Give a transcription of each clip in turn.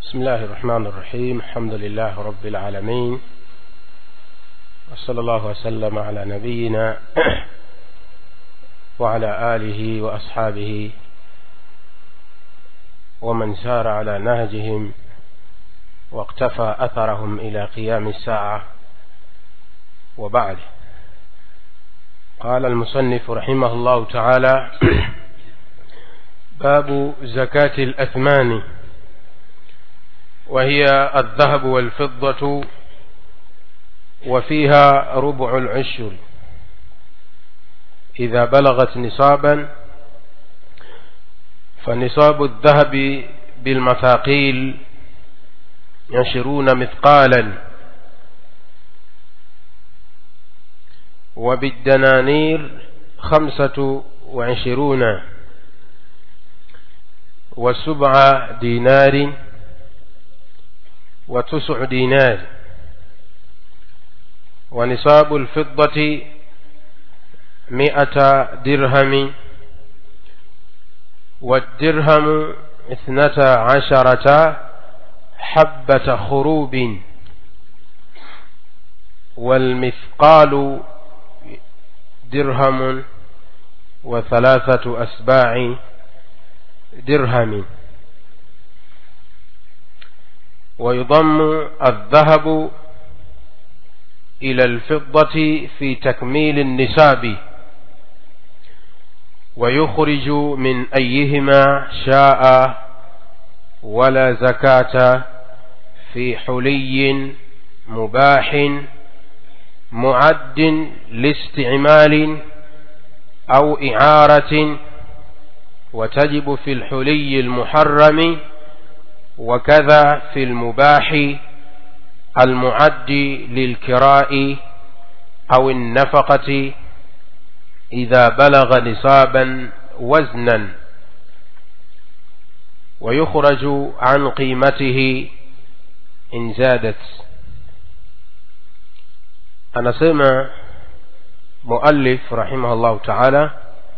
بسم الله الرحمن الرحيم الحمد لله رب العالمين وصلى الله وسلم على نبينا وعلى آله وأصحابه ومن سار على نهجهم واقتفى أثرهم إلى قيام الساعة وبعد قال المصنف رحمه الله تعالى باب زكاة الأثمان وهي الذهب والفضة وفيها ربع العشر إذا بلغت نصابا فنصاب الذهب بالمثاقيل عشرون مثقالا وبالدنانير خمسة وعشرون وسبع دينار وتسع دينار ونصاب الفضة مئة درهم والدرهم اثنتا عشرة حبة خروب والمثقال درهم وثلاثة أسباع درهم ويضم الذهب إلى الفضة في تكميل النساب ويخرج من أيهما شاء ولا زكاة في حلي مباح معد لاستعمال أو إعارة وتجب في الحلي المحرم وكذا في المباح المعد للكراء أو النفقة إذا بلغ نصابا وزنا ويخرج عن قيمته إن زادت anasema muallif rahimahullahu taala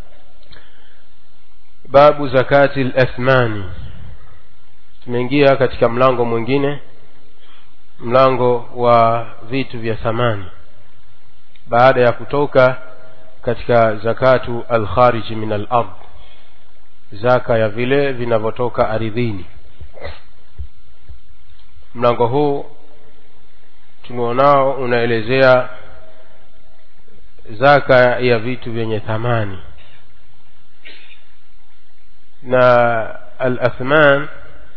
babu zakati lathmani tumeingia katika mlango mwingine mlango wa vitu vya thamani baada ya kutoka katika zakatu alkhariji min alard zaka ya vile vinavyotoka aridhini mlango huu tumeonao unaelezea zaka ya vitu vyenye thamani na alathman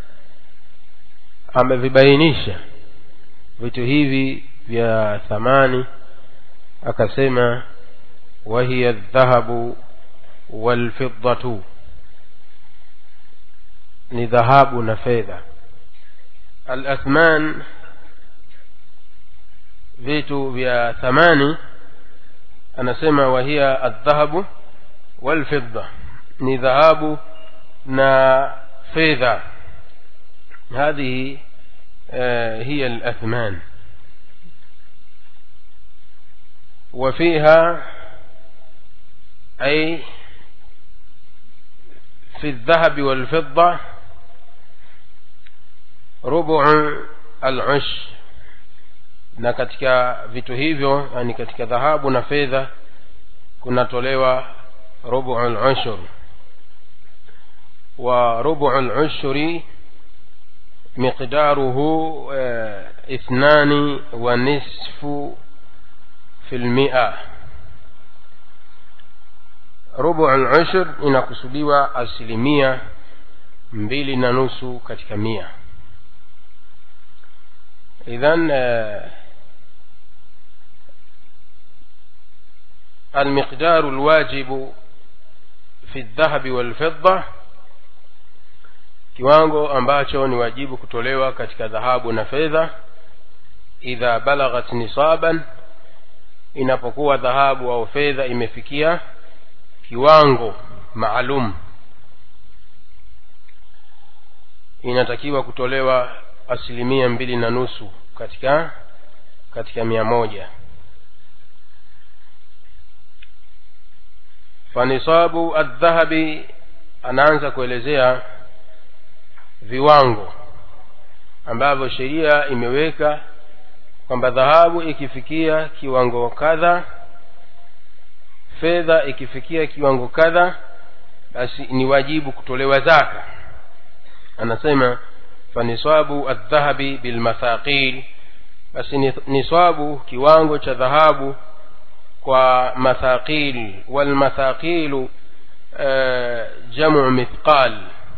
amevibainisha vitu hivi vya thamani akasema wahiya aldhahabu walfiddatu ni dhahabu na fedha alathman vitu vya thamani anasema wahiya aldhahabu walfidda ni dhahabu na fedha هذه هي الأثمان وفيها أي في الذهب والفضة ربع العش na katika vitu hivyo yani katika dhahabu na fedha kunatolewa rubu lushur wa rubu lushuri مقداره اثنان ونصف في المئة ربع العشر inakusudiwa asilimia mbili na nusu katika mia idhan المقدار الواجب في الذهب والفضة kiwango ambacho ni wajibu kutolewa katika dhahabu na fedha idha balaghat nisaban inapokuwa dhahabu au fedha imefikia kiwango maalum inatakiwa kutolewa asilimia mbili na nusu katika katika mia moja fanisabu aldhahabi anaanza kuelezea viwango ambavyo sheria imeweka kwamba dhahabu ikifikia kiwango kadha fedha ikifikia kiwango kadha basi ni wajibu kutolewa zaka anasema faniswabu aldhahabi bilmathaqil basi ni- niswabu kiwango cha dhahabu kwa mathaqil walmathaqilu uh, jamu mithqal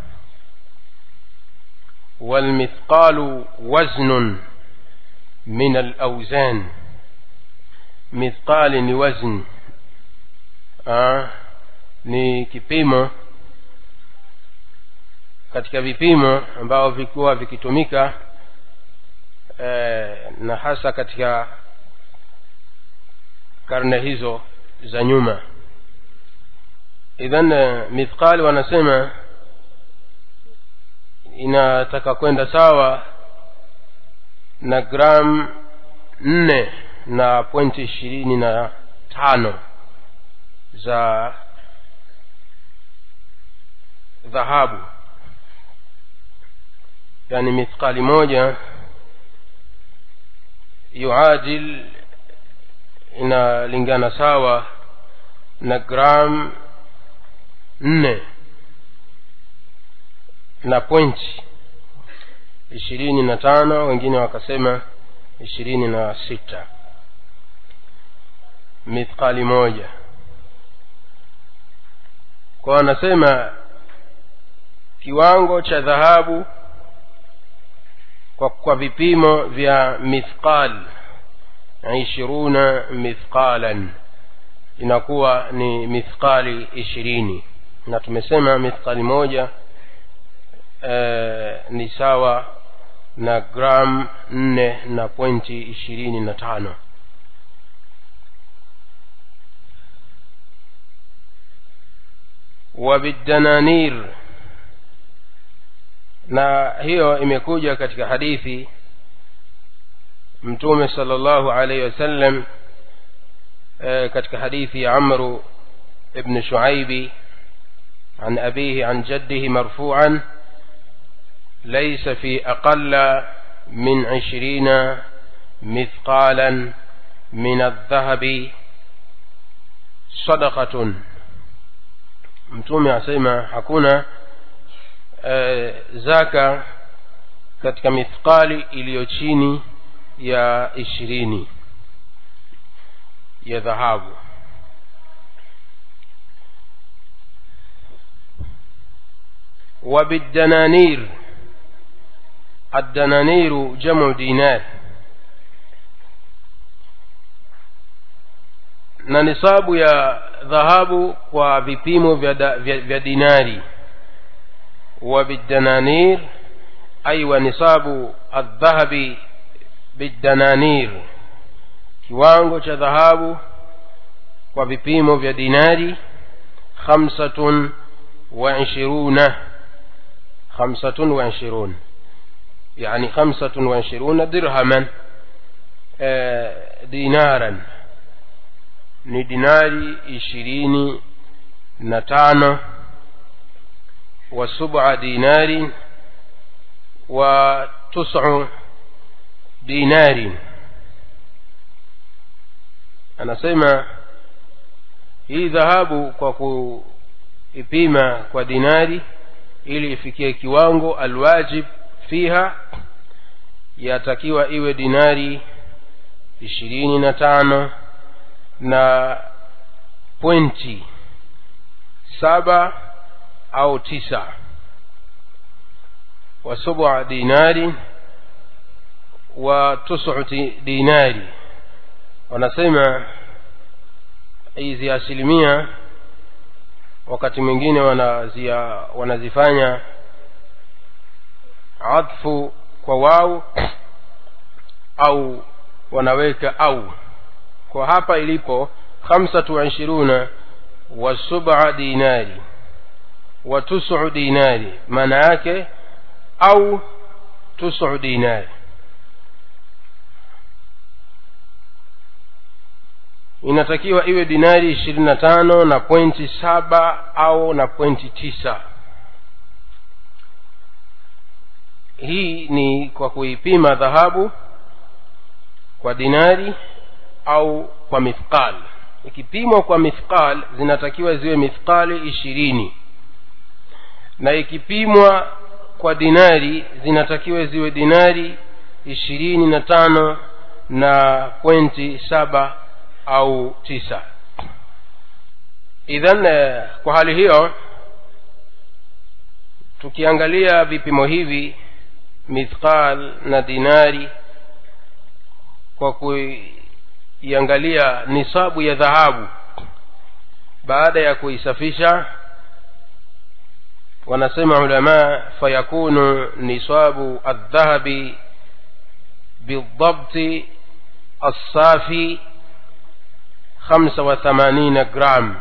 والمثقال وزن من الأوزان مثقال ni wazn ah, ni kipimo katika vipimo ambao vikuwa vikitumika eh, na hasa katika karne hizo za nyuma idhan eh, mithqali wanasema inataka kwenda sawa na gram nne na pointi ishirini na tano za dhahabu yani mithqali moja yuadil inalingana sawa na gram nne na pointi ishirini na tano wengine wakasema ishirini na sita mithqali moja kwa wanasema kiwango cha dhahabu kwa, kwa vipimo vya mithqal ishiruna mithqalan inakuwa ni mithqali ishirini na tumesema mithqali moja eh, ni sawa na gram nne na pointi ishirini na tano wabidananir na hiyo imekuja katika hadithi mtume sala llahu alaihi wasallam eh, katika hadithi ya amru ibn shuaibi عن أبيه عن جده مرفوعا ليس في أقل من عشرين مثقالا من الذهب صدقة mtume asema hakuna e, zaka katika mithqali iliyo chini ya ishirini ya dhahabu وبالدنانير الدنانير جمع دينار na nisabu ya dhahabu kwa vipimo vya, da, vya, vya dinari wa bidananir ay wa nisabu aldhahabi bidananir kiwango cha dhahabu kwa vipimo vya dinari khamsatun wa ishiruna خمسة وعشرون يعني خمسة وعشرون درهما دينارا ni dinari ishirini na tano wa sub'a dinari wa tus'u dinari anasema hii dhahabu kwa kuipima kwa dinari ili ifikie kiwango alwajib fiha yatakiwa iwe dinari ishirini na tano na pointi saba au tisa wa sub'a dinari wa tusu dinari wanasema hizi asilimia wakati mwingine wanazia wanazifanya adfu kwa wau au wanaweka au kwa hapa ilipo khamsatu wa ishiruna wa sub'a dinari wa tusu dinari maana yake au tusu dinari inatakiwa iwe dinari ishirini na tano na pointi saba au na pointi tisa hii ni kwa kuipima dhahabu kwa dinari au kwa mithqal ikipimwa kwa mithqal zinatakiwa ziwe mithqali ishirini na ikipimwa kwa dinari zinatakiwa ziwe dinari ishirini na tano na pointi saba au tisa idhan eh, kwa hali hiyo tukiangalia vipimo hivi mithqal na dinari kwa kuiangalia nisabu ya dhahabu baada ya kuisafisha wanasema ulama fayakunu nisabu aldhahabi bildabti الصافي خمسة وثمانين جرام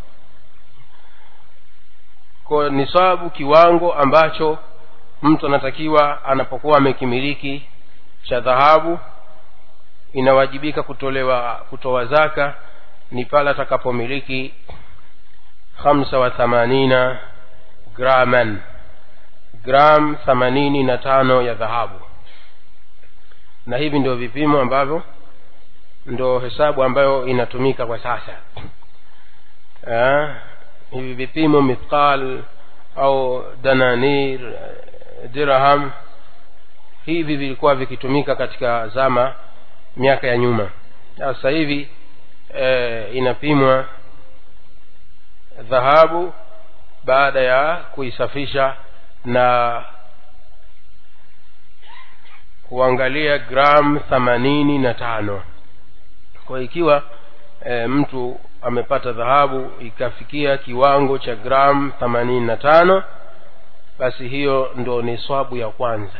kwa nisabu kiwango ambacho mtu anatakiwa anapokuwa amekimiliki cha dhahabu inawajibika kutolewa kutoa zaka ni pale atakapomiliki khamsa wa thamanina graman gram themanini na tano ya dhahabu na hivi ndio vipimo ambavyo ndo hesabu ambayo inatumika kwa sasa eh, hivi vipimo mithqal au dananir dirham hivi vilikuwa vikitumika katika zama miaka ya nyuma sasa hivi e, inapimwa dhahabu baada ya kuisafisha na kuangalia gram themanini na tano kwa ikiwa e, mtu amepata dhahabu ikafikia kiwango cha gram themanini na tano basi hiyo ndo ni swabu ya kwanza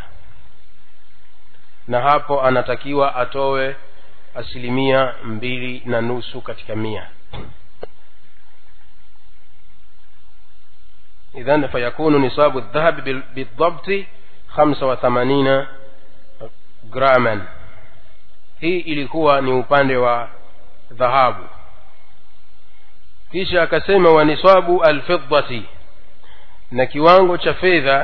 na hapo anatakiwa atowe asilimia mbili na nusu katika mia idhan fayakunu nisabu dhahabi bildabti khamsa wa thamanina graman hii ilikuwa ni upande wa dhahabu kisha akasema wa nisabu alfiddati na kiwango cha fedha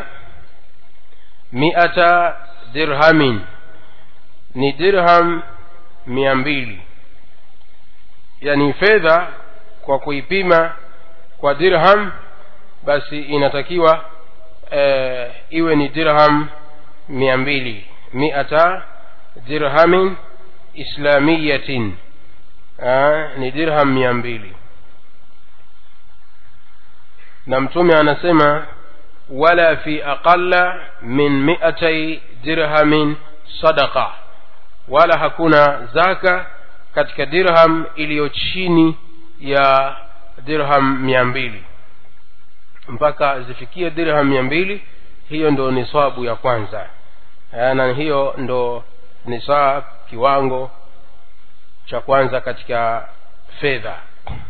miata dirhamin ni dirham mia mbili yani fedha kwa kuipima kwa dirham basi inatakiwa e, iwe ni dirham mia mbili miata dirhamin islamiyatin Aa, ni dirham mia mbili na mtume anasema wala fi aqalla min miatai dirhamin sadaqa wala hakuna zaka katika dirham iliyo chini ya dirham mia mbili mpaka zifikie dirham mia mbili hiyo ndo nisabu ya kwanza na hiyo ndo nisab kiwango cha kwanza katika fedha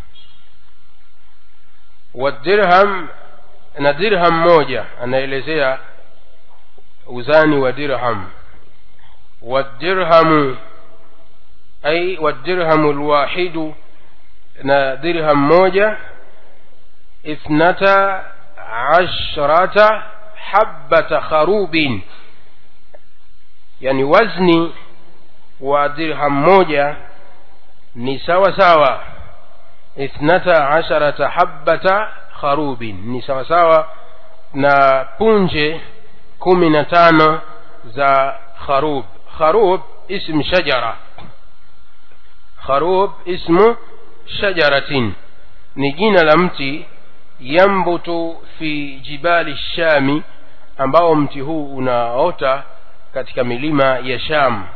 wadirham na dirham moja anaelezea uzani wa dirham wadirhamu ay wadirhamu lwahidu na dirham moja ithnata ashrata habbata kharubin yani wazni wa dirham moja ni sawa sawa ithnata asharata habbata kharubin ni sawa sawa na punje kumi na tano za kharub kharub ism shajara kharub ismu shajaratin ni jina la mti yambutu fi jibali shami ambao mti huu unaota katika milima ya sham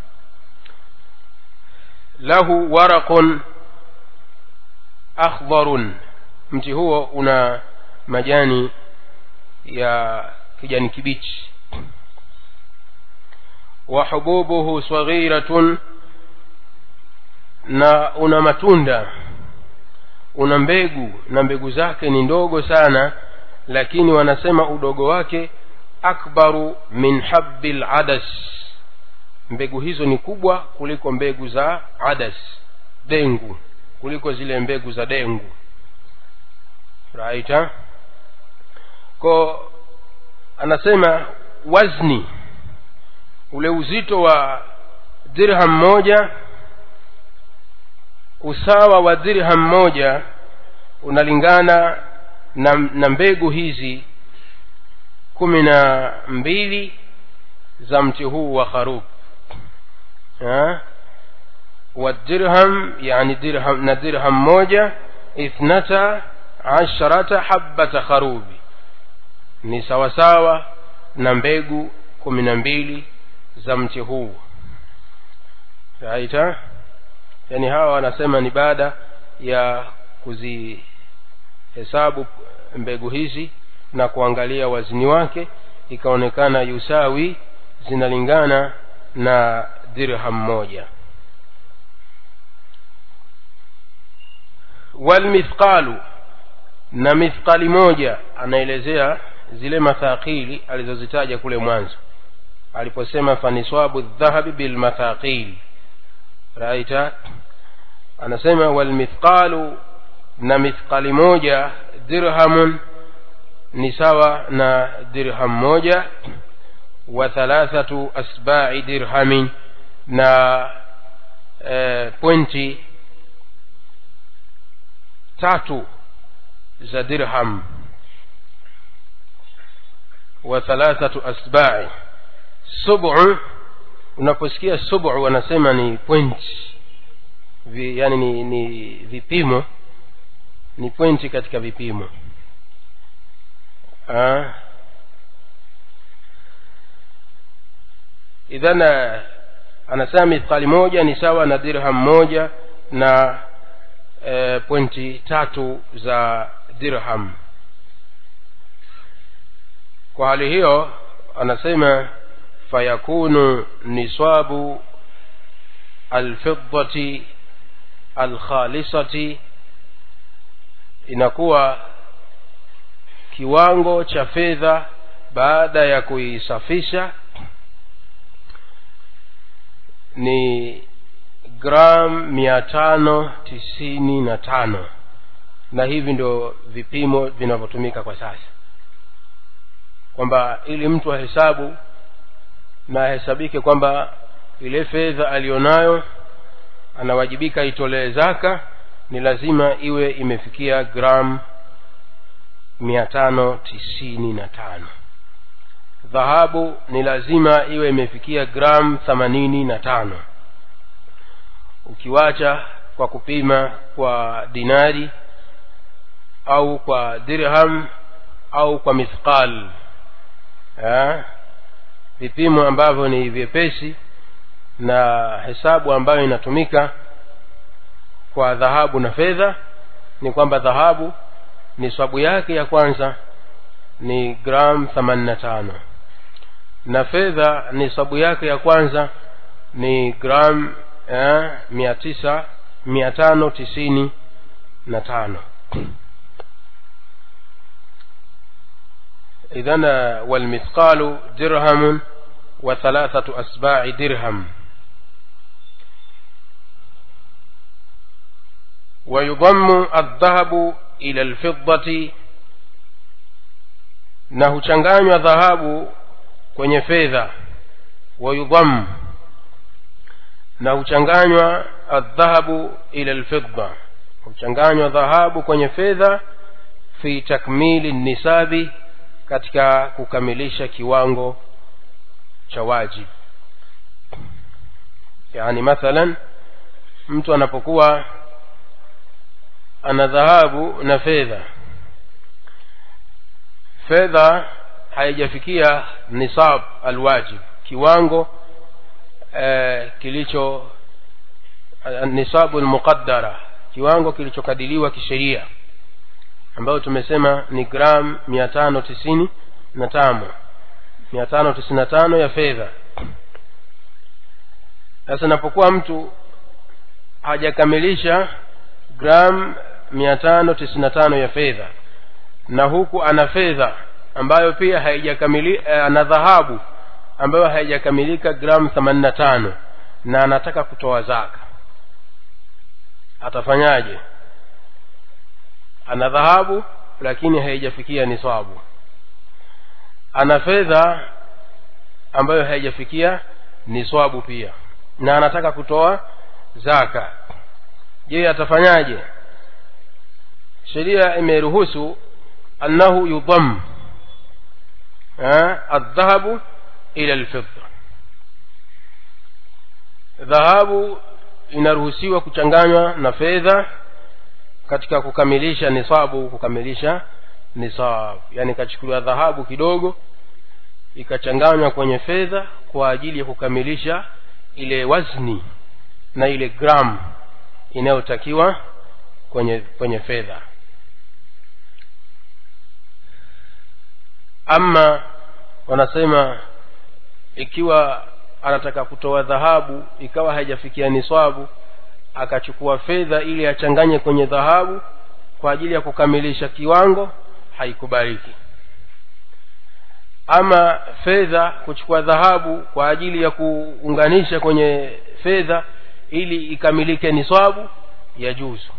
lahu waraqun akhdharun mti huo una majani ya kijani kibichi wa hububuhu saghiratun na una matunda una mbegu na mbegu zake ni ndogo sana lakini wanasema udogo wake akbaru min habbi ladas mbegu hizo ni kubwa kuliko mbegu za adas dengu kuliko zile mbegu za dengu raita ko anasema wazni ule uzito wa dirham moja usawa wa dirham moja unalingana na, na mbegu hizi kumi na mbili za mti huu wa kharub والدرهم يعني درهم ندرهم موجة اثنتا عشرة حبة خروب ni sawasawa na mbegu kumi na mbili za mti huu raita yani hawa wanasema ni baada ya kuzihesabu mbegu hizi na kuangalia wazini wake ikaonekana yusawi zinalingana na dirham moja walmithqalu na mithqali moja anaelezea zile mathaqili alizozitaja kule mwanzo aliposema faniswabu dhahabi bilmathaqili raita anasema walmithqalu na mithqali moja dirhamun ni sawa na dirham moja wa thalathatu asba'i dirhamin na e, pointi tatu za dirham wa thalathatu asba'i sub'u unaposikia sub'u wanasema ni point Vi, yani ni, ni vipimo ni pointi katika vipimo ah. idhan anasema mithqali moja ni sawa na dirham moja na e, pointi tatu za dirham kwa hali hiyo anasema fayakunu niswabu alfiddati alkhalisati inakuwa kiwango cha fedha baada ya kuisafisha ni gram mia tano tisini na tano na hivi ndio vipimo vinavyotumika kwa sasa kwamba ili mtu ahesabu na ahesabike kwamba ile fedha aliyonayo anawajibika itolee zaka ni lazima iwe imefikia gram mia tano tisini na tano dhahabu ni lazima iwe imefikia gram themanini na tano ukiwacha kwa kupima kwa dinari au kwa dirham au kwa mithqal ha? vipimo ambavyo ni vyepesi na hesabu ambayo inatumika kwa dhahabu na fedha ni kwamba dhahabu ni swabu yake ya kwanza ni gram themanini na tano na fedha ni sabu yake ya kwanza ni gram eh, mia tisa mia tano tisini na tano idhan walmithqalu dirhamun wa thalathatu asba'i dirham ويضم الذهب إلى الفضة na huchanganywa dhahabu kwenye fedha wayudham na huchanganywa aldhahabu ila lfidda huchanganywa dhahabu kwenye fedha fi takmili nisabi katika kukamilisha kiwango cha wajib yani mathalan mtu anapokuwa ana dhahabu na fedha fedha haijafikia nisab alwajib kiwango eh, kilicho nisabu almuqaddara kiwango kilichokadiliwa kisheria ambayo tumesema ni gram mia tano tisini na tano mia tano tisini na tano ya fedha sasa inapokuwa mtu hajakamilisha gram mia tano tisini na tano ya fedha na huku ana fedha ambayo pia haijakamili ana dhahabu ambayo haijakamilika gram themanini na tano na anataka kutoa zaka atafanyaje ana dhahabu lakini haijafikia nisabu ana fedha ambayo haijafikia niswabu pia na anataka kutoa zaka je atafanyaje sheria imeruhusu annahu yudham aldhahabu ila lfidda dhahabu inaruhusiwa kuchanganywa na fedha katika kukamilisha nisabu kukamilisha nisab yani ikachukuliwa dhahabu kidogo ikachanganywa kwenye fedha kwa ajili ya kukamilisha ile wazni na ile gram inayotakiwa kwenye kwenye fedha ama wanasema ikiwa anataka kutoa dhahabu ikawa haijafikia niswabu akachukua fedha ili achanganye kwenye dhahabu kwa ajili ya kukamilisha kiwango haikubaliki ama fedha kuchukua dhahabu kwa ajili ya kuunganisha kwenye fedha ili ikamilike niswabu ya juzu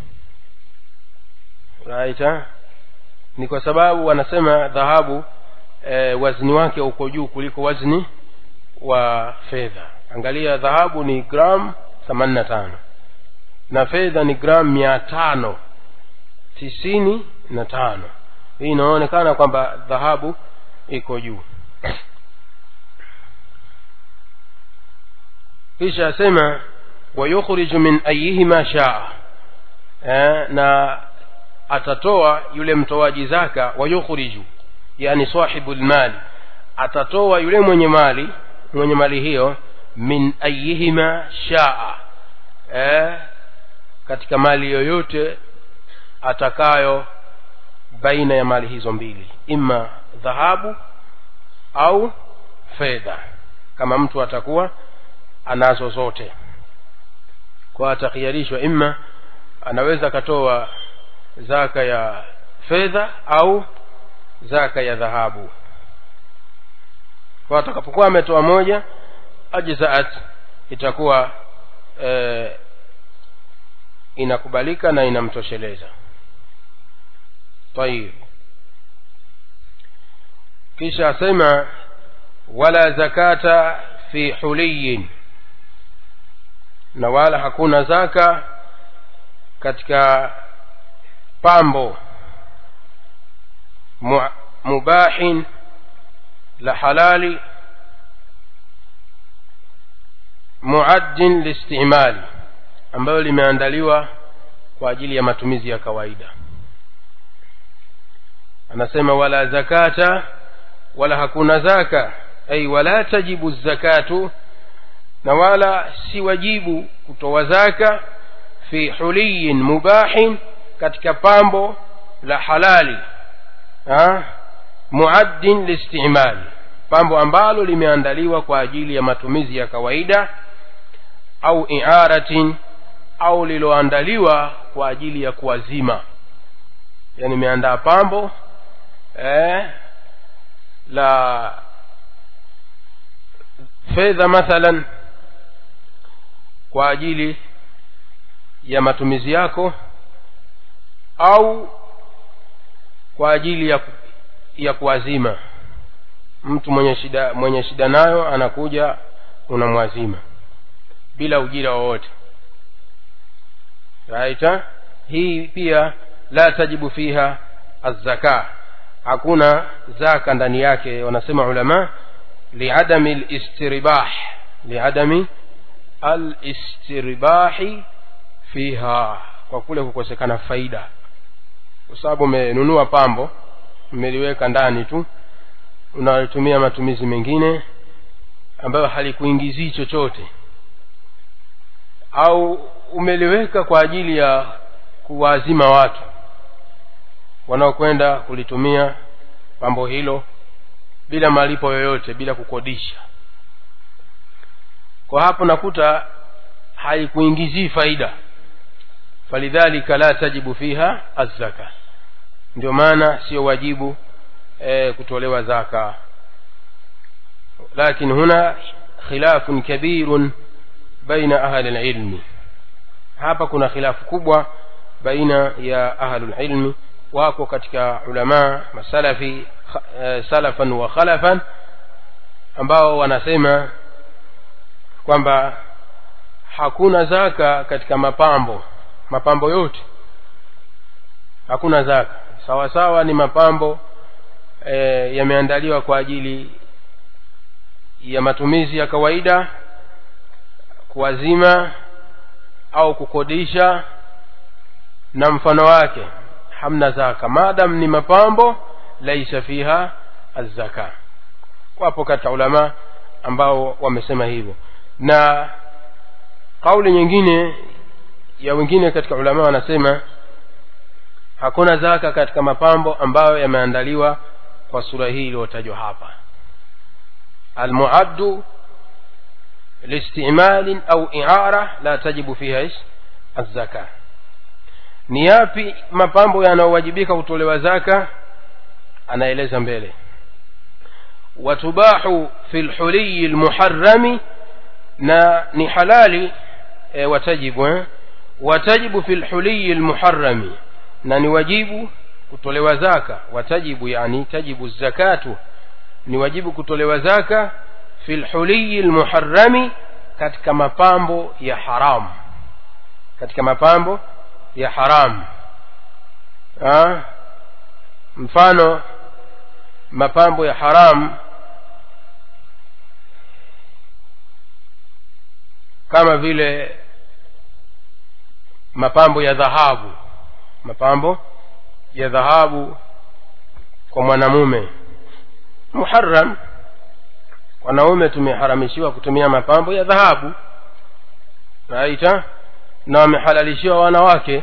right ha? ni kwa sababu wanasema dhahabu e, wazni wake uko juu kuliko wazni wa fedha angalia dhahabu ni gram themanini na tano na fedha ni gram mia tano tisini na tano hii inaonekana kwamba dhahabu iko juu kisha asema wayukhriju min ayihima shaa eh, na atatoa yule mtoaji zaka wayukhriju yani sahibu lmali atatoa yule mwenye mali mwenye mali hiyo min ayihima shaa eh, katika mali yoyote atakayo baina ya mali hizo mbili ima dhahabu au fedha kama mtu atakuwa anazo zote kwa atakhiarishwa ima anaweza akatoa zaka ya fedha au zaka ya dhahabu kwa atakapokuwa ametoa moja ajzaat itakuwa e, inakubalika na inamtosheleza tayib kisha asema wala zakata fi huliyin na wala hakuna zaka katika pambo mubahin la halali muaddin listimali ambayo limeandaliwa kwa ajili ya matumizi ya kawaida anasema wala zakata wala hakuna zaka ay wala tajibu zakatu na wala si wajibu kutoa zaka fi huliyin mubahin katika pambo la halali ha? muaddin listimali pambo ambalo limeandaliwa kwa ajili ya matumizi ya kawaida au iaratin au liloandaliwa kwa ajili ya kuwazima yani imeandaa pambo eh, la fedha mathalan kwa ajili ya matumizi yako au kwa ajili ya, ya kuwazima mtu mwenye shida mwenye shida nayo anakuja unamwazima bila ujira wowote right hii pia la tajibu fiha azzaka hakuna zaka ndani yake wanasema ulama liadami listiribah liadami alistiribahi fiha kwa kule kukosekana faida kwa sababu umenunua pambo umeliweka ndani tu unalitumia matumizi mengine ambayo halikuingizii chochote au umeliweka kwa ajili ya kuwaazima watu wanaokwenda kulitumia pambo hilo bila malipo yoyote bila kukodisha kwa hapo nakuta haikuingizii faida falidhalika la tajibu fiha azzaka ndio maana sio wajibu e, kutolewa zaka lakin huna khilafun kabirun baina ahli lilmi hapa kuna khilafu kubwa baina ya ahlu lilmi wako katika ulamaa masalafi e, salafan wa khalafan ambao wanasema kwamba hakuna zaka katika mapambo mapambo yote hakuna zaka sawa sawa ni mapambo e, yameandaliwa kwa ajili ya matumizi ya kawaida kuwazima au kukodisha na mfano wake hamna zaka maadam ni mapambo laisa fiha azzaka wapo katika ulama ambao wamesema hivyo na kauli nyingine ya wengine katika ulama wanasema hakuna zaka katika mapambo ambayo yameandaliwa kwa sura hii iliyotajwa hapa almuaddu لاستعمال أو إعارة لا تجب فيها إيش الزكاة ni yapi mapambo yanayowajibika kutolewa zaka anaeleza mbele watubahu fi lhuliyi lmuharami na ni halali e, watajibu eh? watajibu fi lhuliyi lmuharami na ni wajibu kutolewa zaka watajibu yani tajibu zakatu ni wajibu kutolewa zaka fi lhuliyi lmuharami katika mapambo ya haramu katika mapambo ya haramu ha? mfano mapambo ya haramu kama vile mapambo ya dhahabu mapambo ya dhahabu kwa mwanamume muharam wanaume tumeharamishiwa kutumia mapambo ya dhahabu naita na wamehalalishiwa wanawake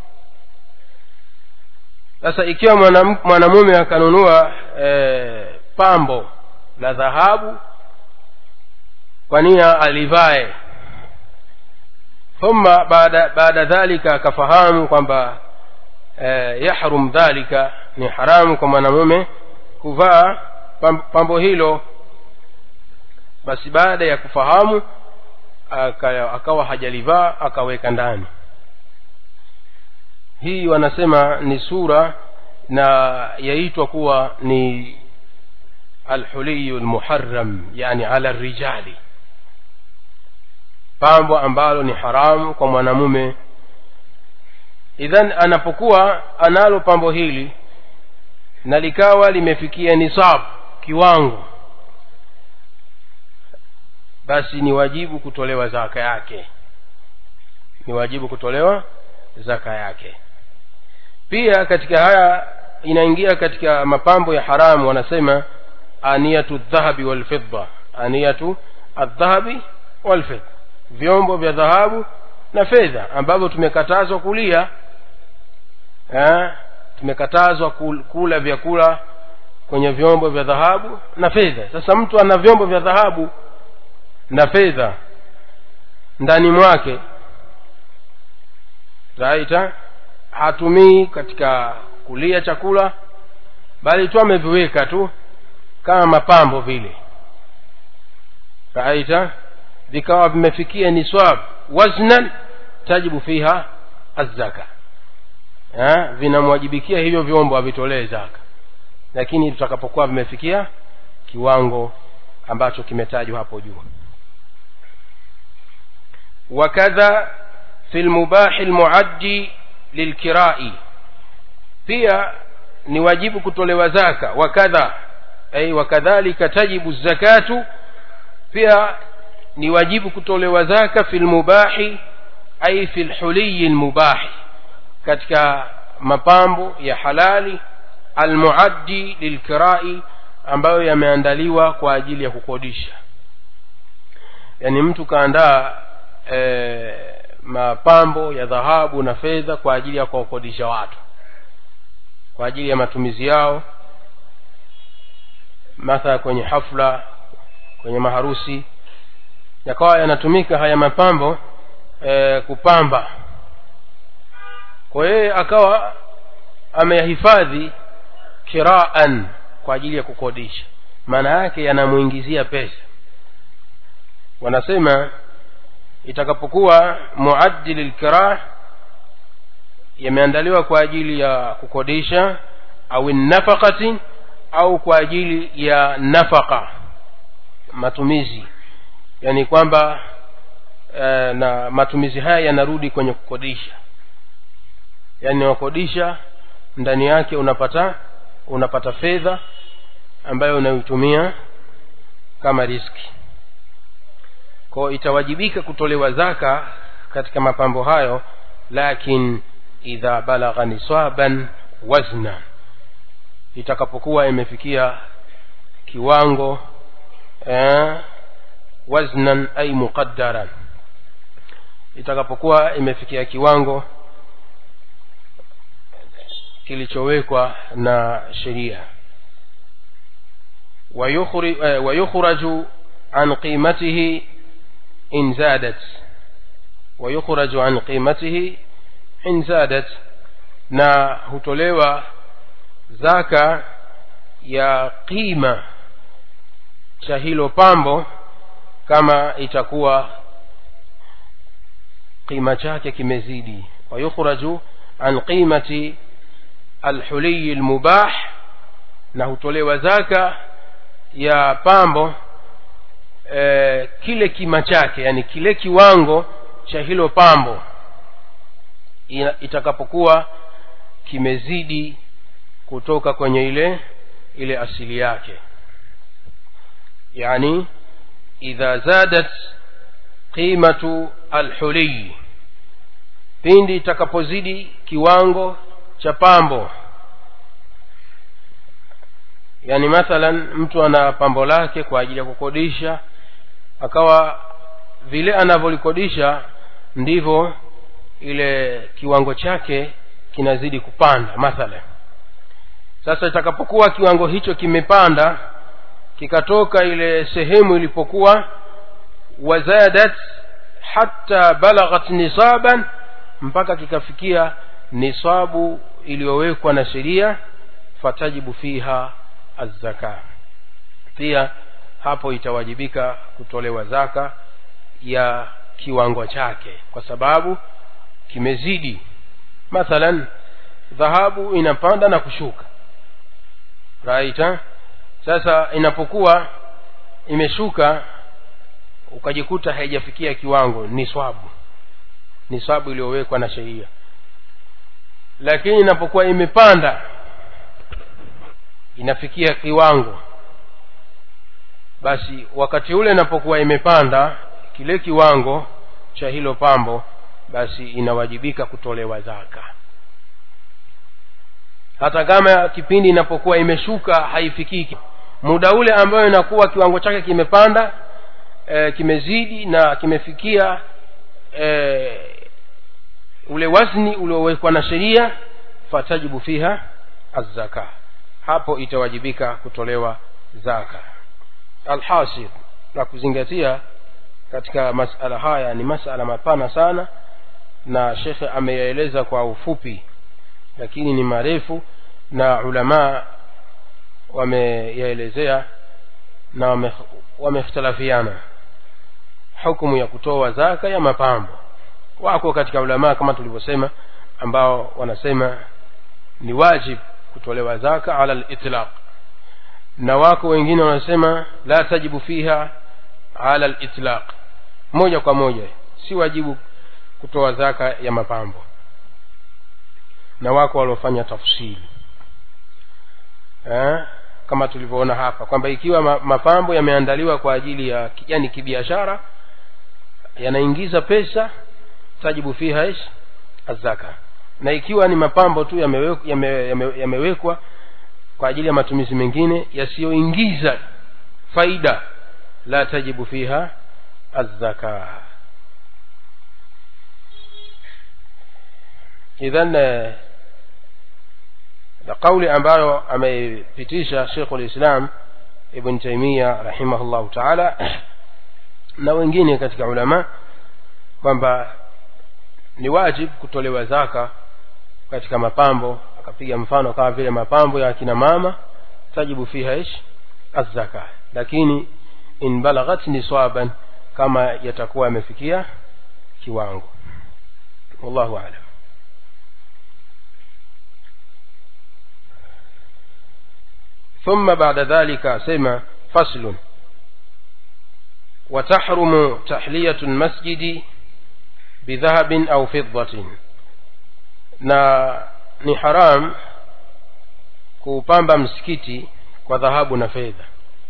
sasa ikiwa mwanamume akanunua e, pambo la dhahabu kwa nia alivae thumma baada baada dhalika akafahamu kwamba e, yahrum dhalika ni haramu kwa mwanamume kuvaa pambo hilo basi baada ya kufahamu aka, akawa hajalivaa akaweka ndani hii wanasema ni sura na yaitwa kuwa ni alhuliyu lmuharam yani ala rijali pambo ambalo ni haramu kwa mwanamume idhan anapokuwa analo pambo hili na likawa limefikia nisab kiwango basi ni wajibu kutolewa zaka yake ni wajibu kutolewa zaka yake pia katika haya inaingia katika mapambo ya haramu wanasema aniyatu dhahabi walfidda aniyatu aldhahabi walfidda vyombo vya dhahabu na fedha ambavyo tumekatazwa kulia eh, tumekatazwa kula vyakula kwenye vyombo vya dhahabu na fedha sasa mtu ana vyombo vya dhahabu na fedha ndani mwake raita hatumii katika kulia chakula bali tu ameviweka tu kama mapambo vile raita vikawa vimefikia niswab waznan tajibu fiha azzaka vinamwajibikia hivyo vyombo avitolee zaka lakini tutakapokuwa vimefikia kiwango ambacho kimetajwa hapo juu wakadha fi lmubahi lmuaddi lilkirai pia ni wajibu kutolewa zaka wakadha ay wakadhalika tajibu zakatu pia ni wajibu kutolewa zaka fi lmubahi ay fi lhuliyi lmubahi katika mapambo ya halali almuaddi lilkirai ambayo yameandaliwa kwa ajili ya kukodisha yaani mtu kaandaa e, mapambo ya dhahabu na fedha kwa ajili ya kuwakodisha watu kwa ajili ya matumizi yao mathala kwenye hafla kwenye maharusi yakawa yanatumika haya mapambo e, kupamba kwa yeye akawa ameyahifadhi kiraan kwa ajili ya kukodisha maana yake yanamwingizia pesa wanasema itakapokuwa muaddi lilkirah yameandaliwa kwa ajili ya kukodisha au nafakati au kwa ajili ya nafaka matumizi yani kwamba e, na matumizi haya yanarudi kwenye kukodisha yaani wakodisha ndani yake unapata unapata fedha ambayo unaitumia kama riski kwao itawajibika kutolewa zaka katika mapambo hayo lakin idha balagha nisaban wazna itakapokuwa imefikia kiwango eh, waznan ay muqaddaran itakapokuwa imefikia kiwango kilichowekwa na sheria ويخرج عن قيمته إن زادت ويخرج عن قيمته إن زادت na hutolewa zaka ya qima cha hilo pambo kama itakuwa qima chake kimezidi wayukhraju an qimati alhuliyi lmubah na hutolewa zaka ya pambo e, kile kima chake yani kile kiwango cha hilo pambo itakapokuwa kimezidi kutoka kwenye ile ile asili yake yani idha zadat qimatu alhuliyi pindi itakapozidi kiwango cha pambo yani mathalan mtu ana pambo lake kwa ajili ya kukodisha akawa vile anavyolikodisha ndivyo ile kiwango chake kinazidi kupanda mathalan sasa itakapokuwa kiwango hicho kimepanda kikatoka ile sehemu ilipokuwa wazadat hatta balaghat nisaban mpaka kikafikia nisabu iliyowekwa na sheria fatajibu fiha azzaka pia hapo itawajibika kutolewa zaka ya kiwango chake kwa sababu kimezidi mathalan dhahabu inapanda na kushuka right ha? sasa inapokuwa imeshuka ukajikuta haijafikia kiwango ni swabu ni swabu iliyowekwa na sheria lakini inapokuwa imepanda inafikia kiwango basi wakati ule inapokuwa imepanda kile kiwango cha hilo pambo basi inawajibika kutolewa zaka hata kama kipindi inapokuwa imeshuka haifikiki muda ule ambayo inakuwa kiwango chake kimepanda e, kimezidi na kimefikia e, ule wazni uliowekwa na sheria fatajibu fiha azzaka hapo itawajibika kutolewa zaka alhasil na kuzingatia katika masala haya ni masala mapana sana na shekhe ameyaeleza kwa ufupi lakini ni marefu na ulamaa wameyaelezea na wamekhtalafiana wame hukumu ya kutoa zaka ya mapambo wako katika ulamaa kama tulivyosema ambao wanasema ni wajib kutolewa zaka ala litlaq na wako wengine wanasema la tajibu fiha ala litlaq moja kwa moja si wajibu kutoa zaka ya mapambo na wako waliofanya tafsiri eh? kama tulivyoona hapa kwamba ikiwa ma, mapambo yameandaliwa kwa ajili ya yani kibiashara yanaingiza pesa tajibu fiha ish azaka na ikiwa ni mapambo tu yamewekwa yame, yame, yame kwa ajili ya matumizi mengine yasiyoingiza faida la tajibu fiha azzaka idhan na kauli ambayo ameipitisha shekhu lislam ibn taimia rahimahullahu taala na wengine katika ulama kwamba ni wajib kutolewa zaka katika mapambo akapiga mfano kama vile mapambo ya akina mama tajibu fiha ish azzaka lakini in balaghat nisaban kama yatakuwa yamefikia kiwango wallahu alam ثم بعد ذلك سمع فصل وتحرم تحلية المسجد بذهب أو فضة na ni haram kuupamba msikiti kwa dhahabu na fedha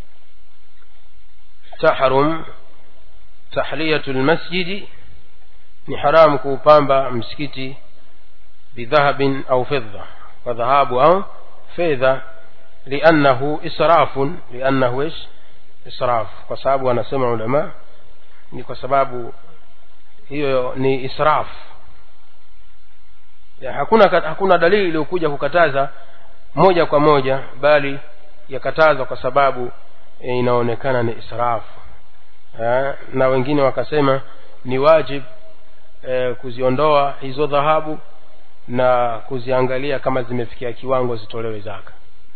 tahrum tahliyatu lmasjidi ni haramu kuupamba msikiti bidhahabin au fedha kwa dhahabu au fedha liannahu israfun liannahu ish israf kwa sababu wanasema ulama ni kwa sababu hiyo ni israf ya, hakuna hakuna dalili iliyokuja kukataza moja kwa moja bali yakatazwa kwa sababu e, inaonekana ni israfu ya, na wengine wakasema ni wajib e, kuziondoa hizo dhahabu na kuziangalia kama zimefikia kiwango zitolewe zaka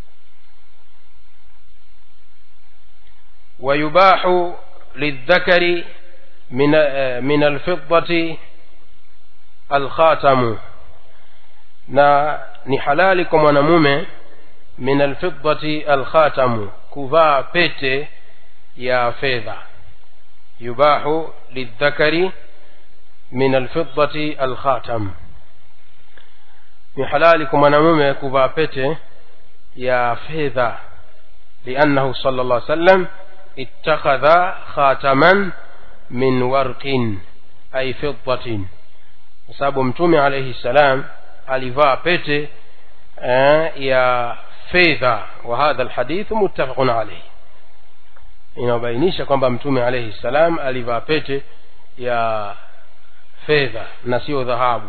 ويباح للذكر من من الفضة الخاتم na ni halali kwa mwanamume min alfiddati alkhatamu kuvaa pete ya fedha yubahu lidhakari min alfiddati alkhatam ni halali kwa mwanamume kuvaa pete ya fedha liannahu sala llah sallam ittakhadha khataman min warqin ay fiddatin kwa sababu mtume alaihi ssalam alivaa pete eh, ya fedha wa hadha alhadithu muttafaqun alayhi inabainisha kwamba mtume alayhi salam alivaa pete ya fedha na sio dhahabu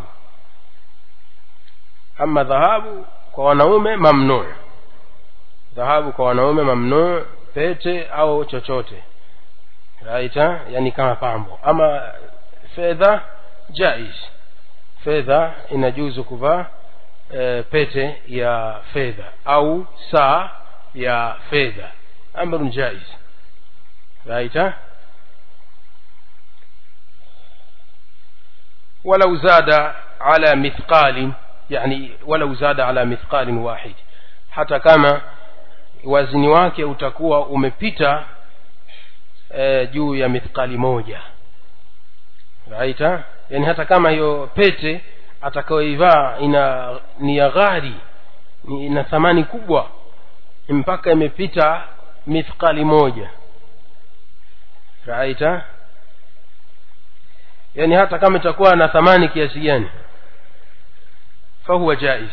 ama dhahabu kwa wanaume mamnuu dhahabu kwa wanaume mamnuu pete au chochote raita yani kama pambo ama fedha jaiz fedha inajuzu kuvaa e, pete ya fedha au saa ya fedha amrun jaiz raita ولو زاد على مثقال يعني ولو زاد على مثقال واحد hata kama wazini wake utakuwa umepita e, juu ya mithqali moja raita yani hata kama hiyo pete atakayoivaa ina ni ya ghari ina thamani kubwa mpaka imepita mithqali moja raita yani hata kama itakuwa na thamani kiasi gani fahuwa jaiz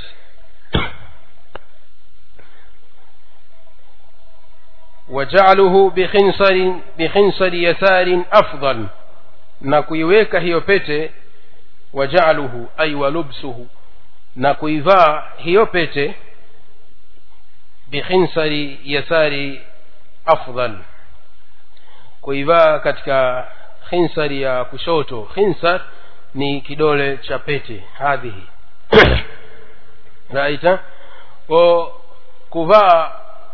وجعله بخنصر بخنصر يسار أفضل na kuiweka hiyo pete wajaluhu ay walubsuhu na kuivaa hiyo pete bikhinsari yasari afdal kuivaa katika khinsari ya kushoto khinsar ni kidole cha pete hadhihi raita ko kuvaa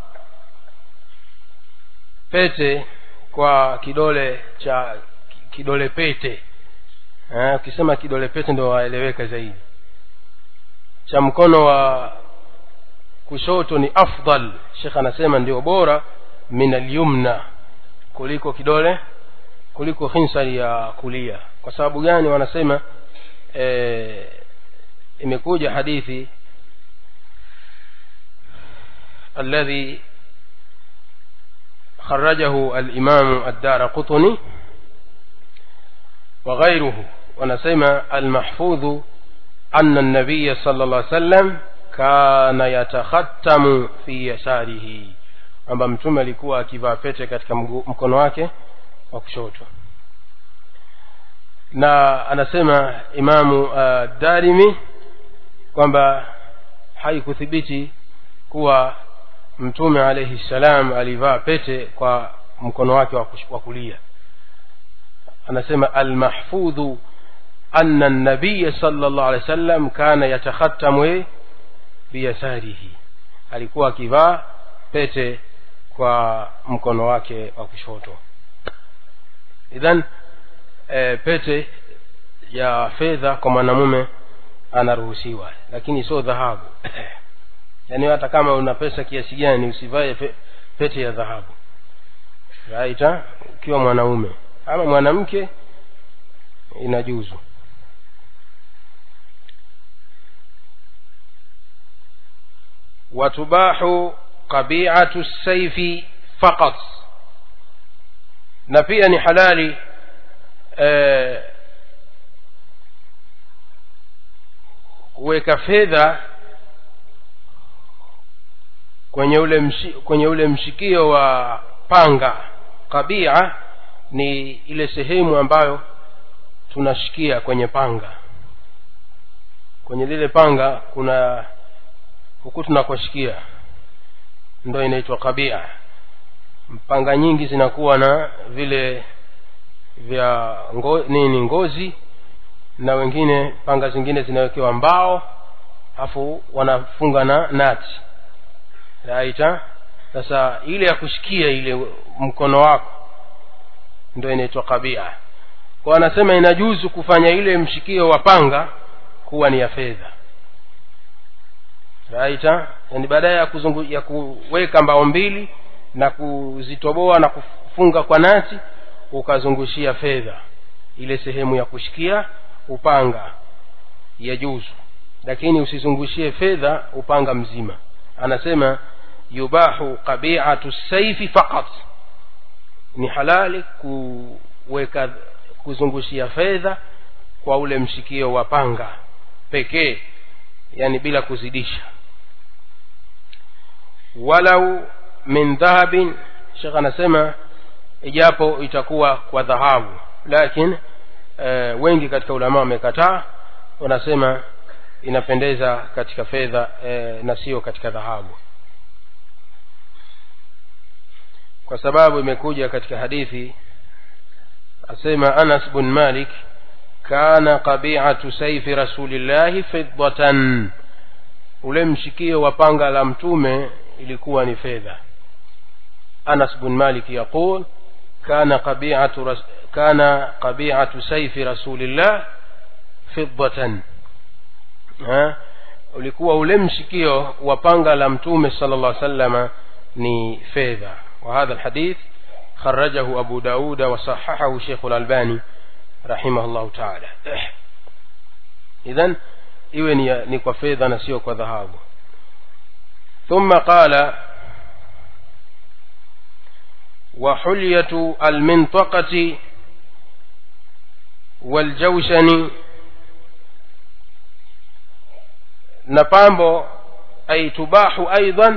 pete kwa kidole cha kidole pete ukisema kidole pete ndio waeleweka zaidi cha mkono wa kushoto ni afdal shekh anasema ndio bora min alyumna kuliko kidole kuliko khinsari ya kulia kwa sababu gani wanasema e, imekuja hadithi alladhi خرجه الإمام الدار قطني وغيره ونسمى المحفوظ أن النبي صلى الله عليه وسلم كان يتختم في يساره kwamba mtume alikuwa akivaa pete katika mkono wake wa kushoto na anasema imamu uh, darimi kwamba haikuthibiti kuwa mtume alaihi ssalam alivaa pete kwa mkono wake wa kulia anasema almahfudhu anna nabiya sala llahu alehi wa sallam kana yatakhatamu biyasarihi alikuwa akivaa pete kwa mkono wake wa kushoto idhan e, pete ya fedha kwa mwanamume anaruhusiwa lakini sio dhahabu yaani hata kama una pesa kiasi gani usivae pete ya dhahabu right ha? ukiwa mwanaume ama mwanamke inajuzu watubahu qabiatu saifi faqat na pia ni halali eh, kuweka fedha kwenye ule mshi, kwenye ule mshikio wa panga kabia ni ile sehemu ambayo tunashikia kwenye panga kwenye lile panga kuna huku tunakoshikia ndo inaitwa kabia panga nyingi zinakuwa na vile vya ngo, nini ngozi na wengine panga zingine zinawekewa mbao afu wanafunga na nati raita sasa ile ya kushikia ile mkono wako ndo inaitwa kabia kwa anasema inajuzu kufanya ile mshikio wa panga kuwa ni ya fedha raita yani baadaye ya, kuzungu, ya kuweka mbao mbili na kuzitoboa na kufunga kwa nati ukazungushia fedha ile sehemu ya kushikia upanga ya juzu lakini usizungushie fedha upanga mzima anasema yubahu qabiatu saifi faqat ni halali kuweka kuzungushia fedha kwa ule mshikio wa panga pekee yani bila kuzidisha walau min dhahabin shekh anasema ijapo itakuwa kwa dhahabu lakini e, wengi katika ulama wamekataa wanasema inapendeza katika fedha e, na sio katika dhahabu kwa sababu imekuja katika hadithi asema anas bn malik kana qabiatu saifi rasulillahi fiddatan ule mshikio wa panga la mtume ilikuwa ni fedha anas bn malik yaqul kana qabiatu ras kana qabiatu saifi rasulillah fiddatan ha? ulikuwa ule mshikio wa panga la mtume sala llah salama ni fedha وهذا الحديث خرجه أبو داود وصححه شيخ الألباني رحمه الله تعالى إذن iwe ni, ni kwa fedha na sio kwa dhahabu thumma qala وحلية المنطقة والجوشن نبامبو أي تباح أيضا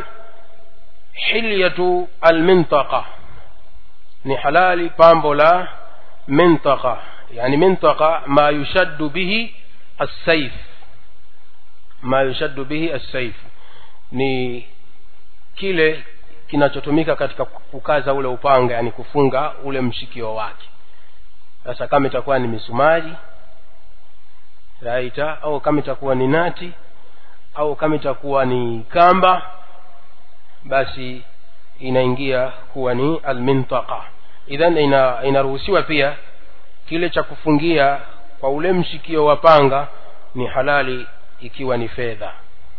حلية المنطقة ni halali pambo la mintaqa yani mintaqa ma yushaddu bihi assaif ma yushaddu bihi assaif ni kile kinachotumika katika kukaza ule upanga yani kufunga ule mshikio wake sasa kama itakuwa ni misumari raita au kama itakuwa ni nati au kama itakuwa ni kamba basi inaingia kuwa ni almintaqa idhan ina inaruhusiwa pia kile cha kufungia kwa ule mshikio wa panga ni halali ikiwa ni fedha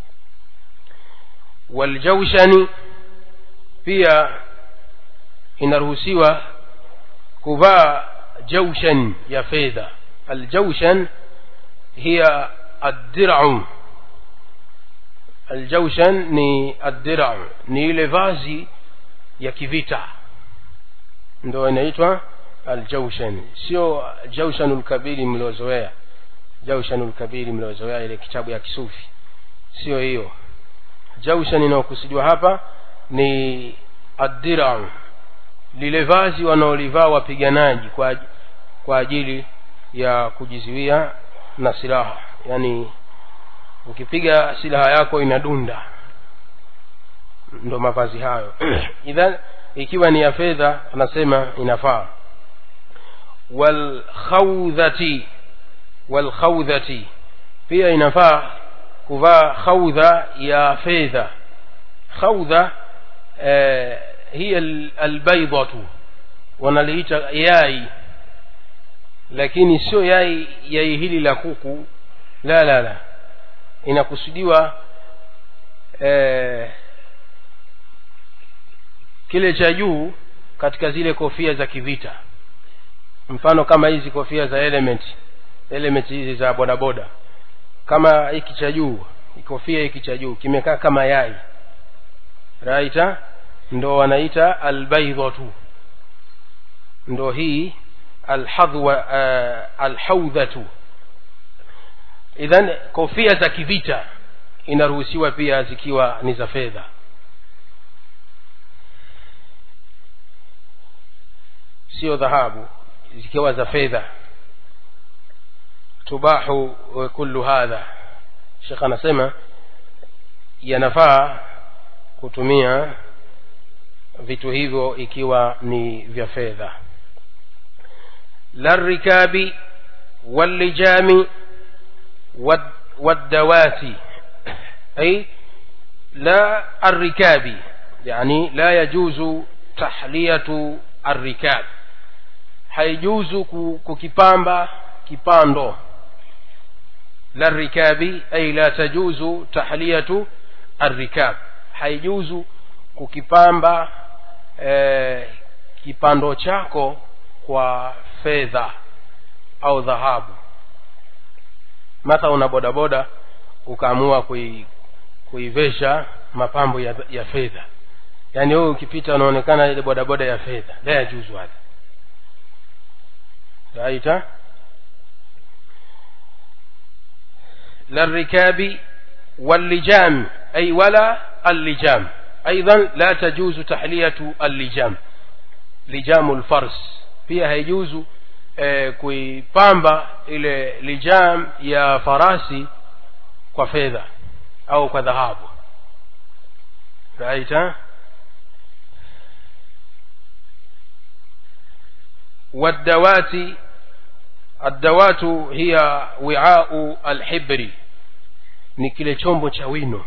waljaushani pia inaruhusiwa kuvaa jaushan ya fedha aljaushan hiya addirau aljaushan ni addirau ni ile vazi ya kivita ndo inaitwa aljaushan sio jaushanul kabiri mliozoea jaushanul kabiri mliozoea ile kitabu ya kisufi sio hiyo jaushan inayokusudiwa hapa ni addirau lile vazi wanaolivaa wapiganaji kwa, kwa ajili ya kujizuia na silaha yani ukipiga silaha yako inadunda ndo mavazi hayo idhan ikiwa ni ya fedha anasema inafaa walkhawdhati walkhawdhati pia inafaa kuvaa khawdha ya fedha khawdha eh, hiya albaidatu wanaliita yai lakini sio yai yai hili la kuku la la la inakusudiwa eh, kile cha juu katika zile kofia za kivita mfano kama hizi kofia za element element hizi za bodaboda kama hiki cha juu kofia hiki cha juu kimekaa kama yai raita ndo wanaita albaidhatu ndo hii alhadhwa uh, alhaudhatu idhan kofia za kivita inaruhusiwa pia zikiwa ni za fedha sio dhahabu zikiwa za fedha tubahu kullu hadha shekh anasema yanafaa kutumia vitu hivyo ikiwa ni vya fedha larikabi wallijami waddawati أي لا الركاب يعني لا يجوز تحلية الركاب haijuzu kukipamba kipando la rikabi ay la tajuzu tahliyatu arrikab haijuzu kukipamba eh, kipando chako kwa fedha au dhahabu matha una bodaboda ukaamua kui, kuivesha mapambo ya, ya fedha yaani wewe ukipita unaonekana ile bodaboda ya fedha la yajuzu hadha raita للركاب واللجام أي ولا اللجام أيضا لا تجوز تحلية اللجام لجام الفرس pia haijuzu eh, kuipamba ile lijam ya farasi kwa fedha au kwa dhahabu raita والدوات الدوات هي وعاء الحبر ni kile chombo cha wino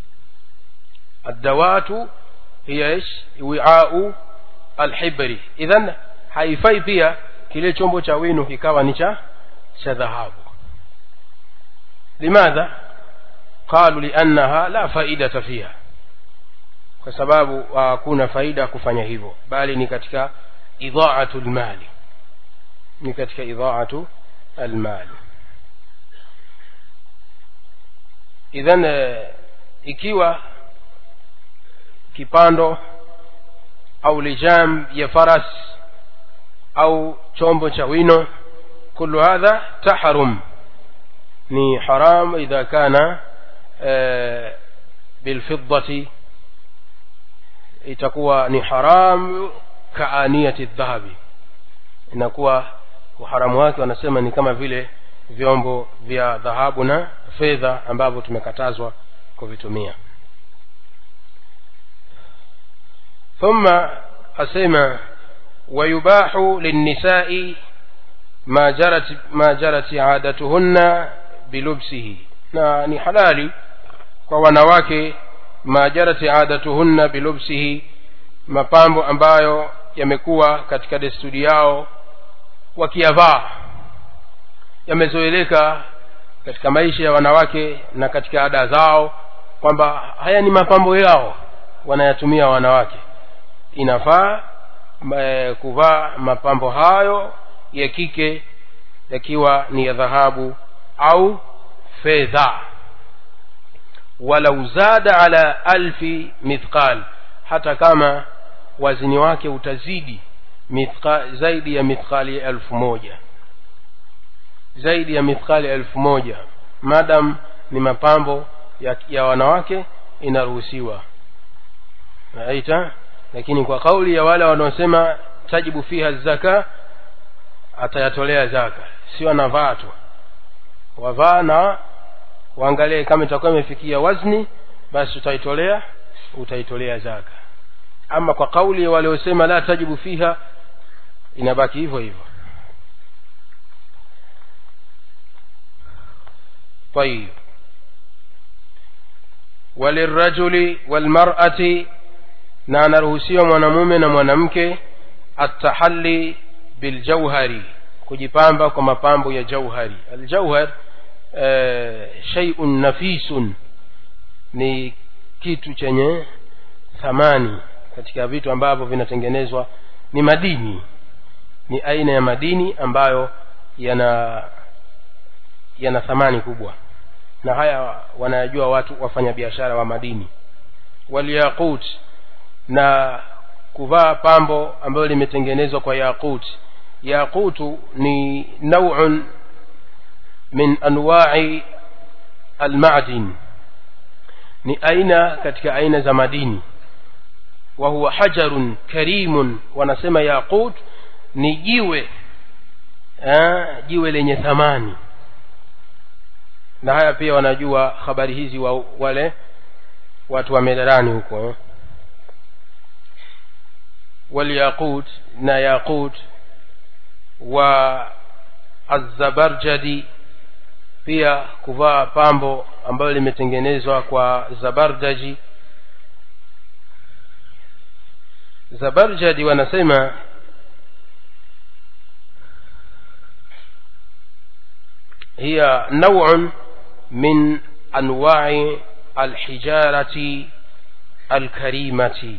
الدوات هي ايش وعاء الحبر idhan haifai pia kile chombo cha wino kikawa ni cha cha dhahabu limadha qalu liannaha la faidata fiha kwa sababu hakuna faida kufanya hivyo bali ni katika idhaatu lmali ni katika idhaatu almali idhan ikiwa kipando au lijam ya faras au chombo cha wino kullu hadha tahrum ni haram idha kana bilfiddati itakuwa ni haram kaaniyati dhahabi inakuwa uharamu wake wanasema ni kama vile vyombo vya dhahabu na fedha ambavyo tumekatazwa kuvitumia ثم أسمى ويباح للنساء ما جرت ما جرت عادتهن بلبسه na ni halali kwa wanawake ma jarat adatuhunna bilubsihi mapambo ambayo yamekuwa katika desturi yao wakiyavaa yamezoeleka katika maisha ya wanawake na katika ada zao kwamba haya ni mapambo yao wanayatumia wanawake inafaa e, kuvaa mapambo hayo ya kike yakiwa ni ya dhahabu au fedha walau zada ala alfi mithqal hata kama wazini wake utazidi mithqa, zaidi ya mithqali elfu moja zaidi ya mithqali elfu moja madam ni mapambo ya, ya wanawake inaruhusiwa naita lakini kwa kauli ya wale wanaosema tajibu fiha zaka atayatolea zaka sio anavaa tu wavaa na waangalie kama itakuwa imefikia wazni basi utaitolea utaitolea zaka ama kwa kauli ya waliosema la tajibu fiha inabaki hivyo hivyo طيب وللرجل والمرأة na anaruhusiwa mwanamume na mwanamke atahalli biljauhari kujipamba kwa mapambo ya jauhari aljauhar e, shaiun nafisun ni kitu chenye thamani katika vitu ambavyo vinatengenezwa ni madini ni aina ya madini ambayo yana yana thamani kubwa na haya wanayajua watu wafanyabiashara wa madini walyaqut na kuvaa pambo ambalo limetengenezwa kwa yaqut yaqutu ni nauun min anwa'i almadin ni aina katika aina za madini wa huwa hajarun karimun wanasema yaqut ni jiwe eh, jiwe lenye thamani na haya pia wanajua habari hizi wa wale watu wa medarani huko eh. walyaqut na yaqut wa azabarjadi pia kuvaa pambo ambalo limetengenezwa kwa zabardaji zabarjadi wanasema هي نوع من أنواع الحجارة الكريمة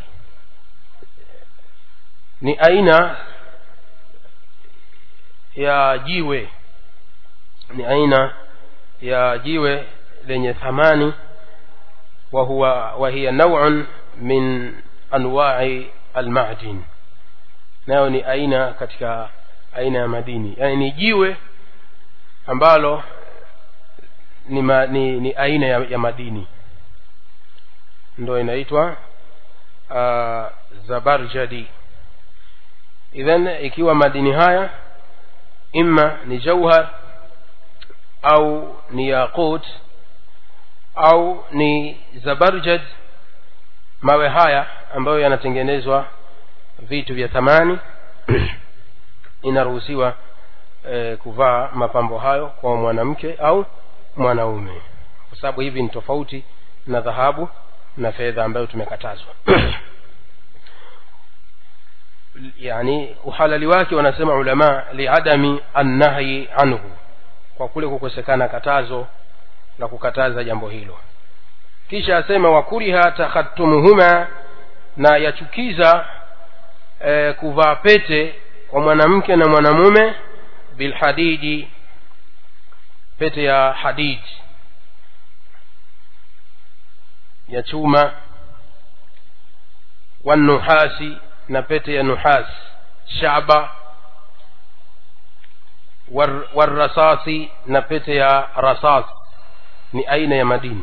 ni aina ya jiwe ni aina ya jiwe lenye thamani wa huwa wa hiya naw'un min anwa'i almadin nayo ni aina katika aina ya madini yani ni jiwe ambalo ni, ma, ni, ni aina ya, ya madini ndo inaitwa uh, zabarjadi idhan ikiwa madini haya imma ni jauhar au ni yaqut au ni zabarjad mawe haya ambayo yanatengenezwa vitu vya thamani inaruhusiwa e, kuvaa mapambo hayo kwa mwanamke au mwanaume kwa sababu hivi ni tofauti na dhahabu na fedha ambayo tumekatazwa yani uhalali wake wanasema ulama liadami annahyi anhu kwa kule kukosekana katazo la kukataza jambo hilo kisha asema wakuriha takhatumuhuma na yachukiza e, kuvaa pete kwa mwanamke na mwanamume bilhadidi pete ya hadid ya chuma wanuhasi na pete ya nuhas shaba war, warasasi na pete ya rasas ni aina ya madini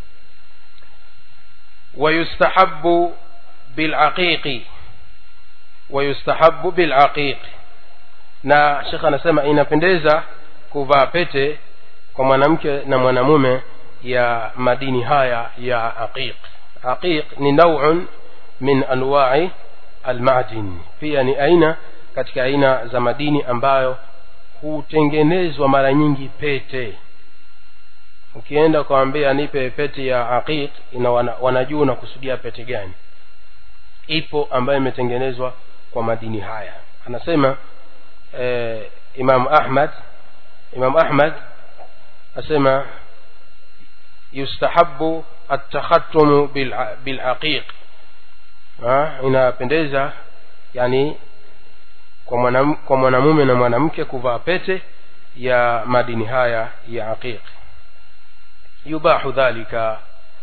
ويستحب بالعقيق ويستحب بالعقيق na shekh anasema inapendeza kuvaa pete kwa mwanamke na mwanamume ya madini haya ya aqiq aqiq ni nauun min anwa'i almadin pia ni aina katika aina za madini ambayo hutengenezwa mara nyingi pete ukienda ukawambia nipe pete ya aqiq ina wana, wanajua unakusudia pete gani ipo ambayo imetengenezwa kwa madini haya anasema eh, imam ahmad imam ahmad asema yustahabu atakhattumu bilaqiq inapendeza yani kwa mwanam, kwa mwanamume na mwanamke kuvaa pete ya madini haya ya aqiq yubahu dhalika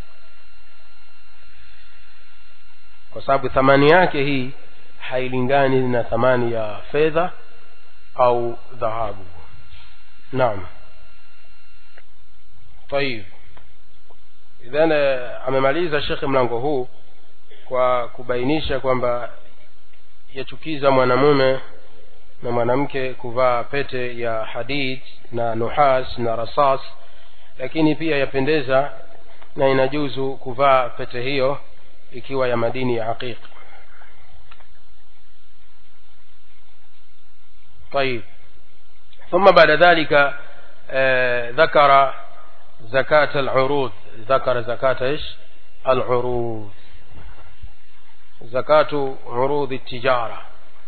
kwa sababu thamani yake hii hailingani na thamani ya fedha au dhahabu naam طيب idhan amemaliza shekhe mlango huu kwa kubainisha kwamba yachukiza mwanamume na mwanamke kuvaa pete ya hadid na nuhas na rasas lakini pia yapendeza na inajuzu kuvaa pete hiyo ikiwa ya madini ya aqiq طيب ثم بعد ذلك آه ذكر زكاة العروض ذكر زكاة ايش العروض زكاة عروض التجارة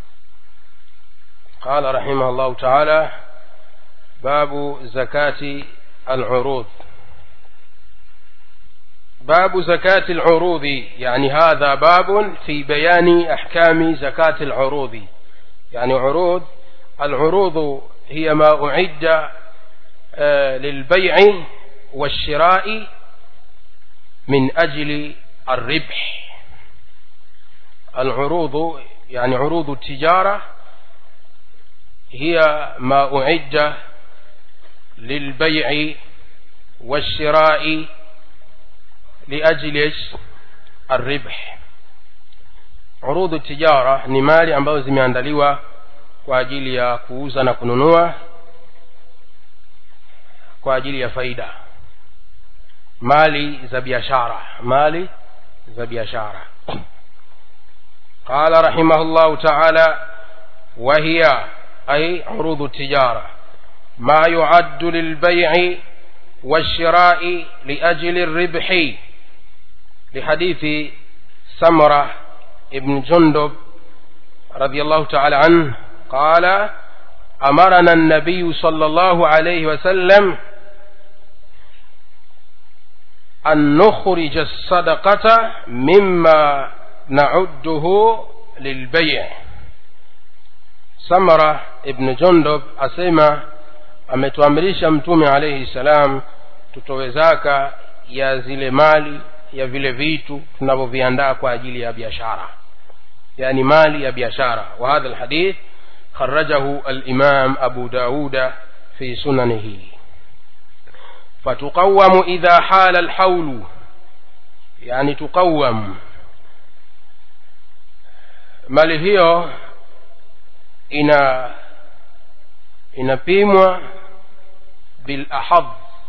قال رحمه الله تعالى باب زكاة العروض باب زكاة العروض يعني هذا باب في بيان أحكام زكاة العروض يعني عروض العروض هي ما أعد للبيع والشراء من أجل الربح العروض يعني عروض التجارة هي ما أعد للبيع والشراء لأجل الربح عروض التجارة ni mali ambazo zimeandaliwa kwa ajili ya kuuza na kununua kwa ajili ya faida mali za biashara mali za biashara قال رحمه الله تعالى وهي أي عروض التجارة ما يعد للبيع والشراء لأجل الربح لحديث سمرة ابن جندب رضي الله تعالى عنه قال أمرنا النبي صلى الله عليه وسلم أن نخرج الصدقة مما نعده للبيع samara ibn jundub asema ametuamrisha mtume alaihi salam tutowe zaka ya zile mali ya vile vitu tunavyoviandaa kwa ajili ya biashara yani mali ya biashara wa hadha lhadith kharajahu alimam abu dauda fi sunanihi fatuqawamu idha hala alhaulu yani tuqawam mali hiyo ina inapimwa bilahad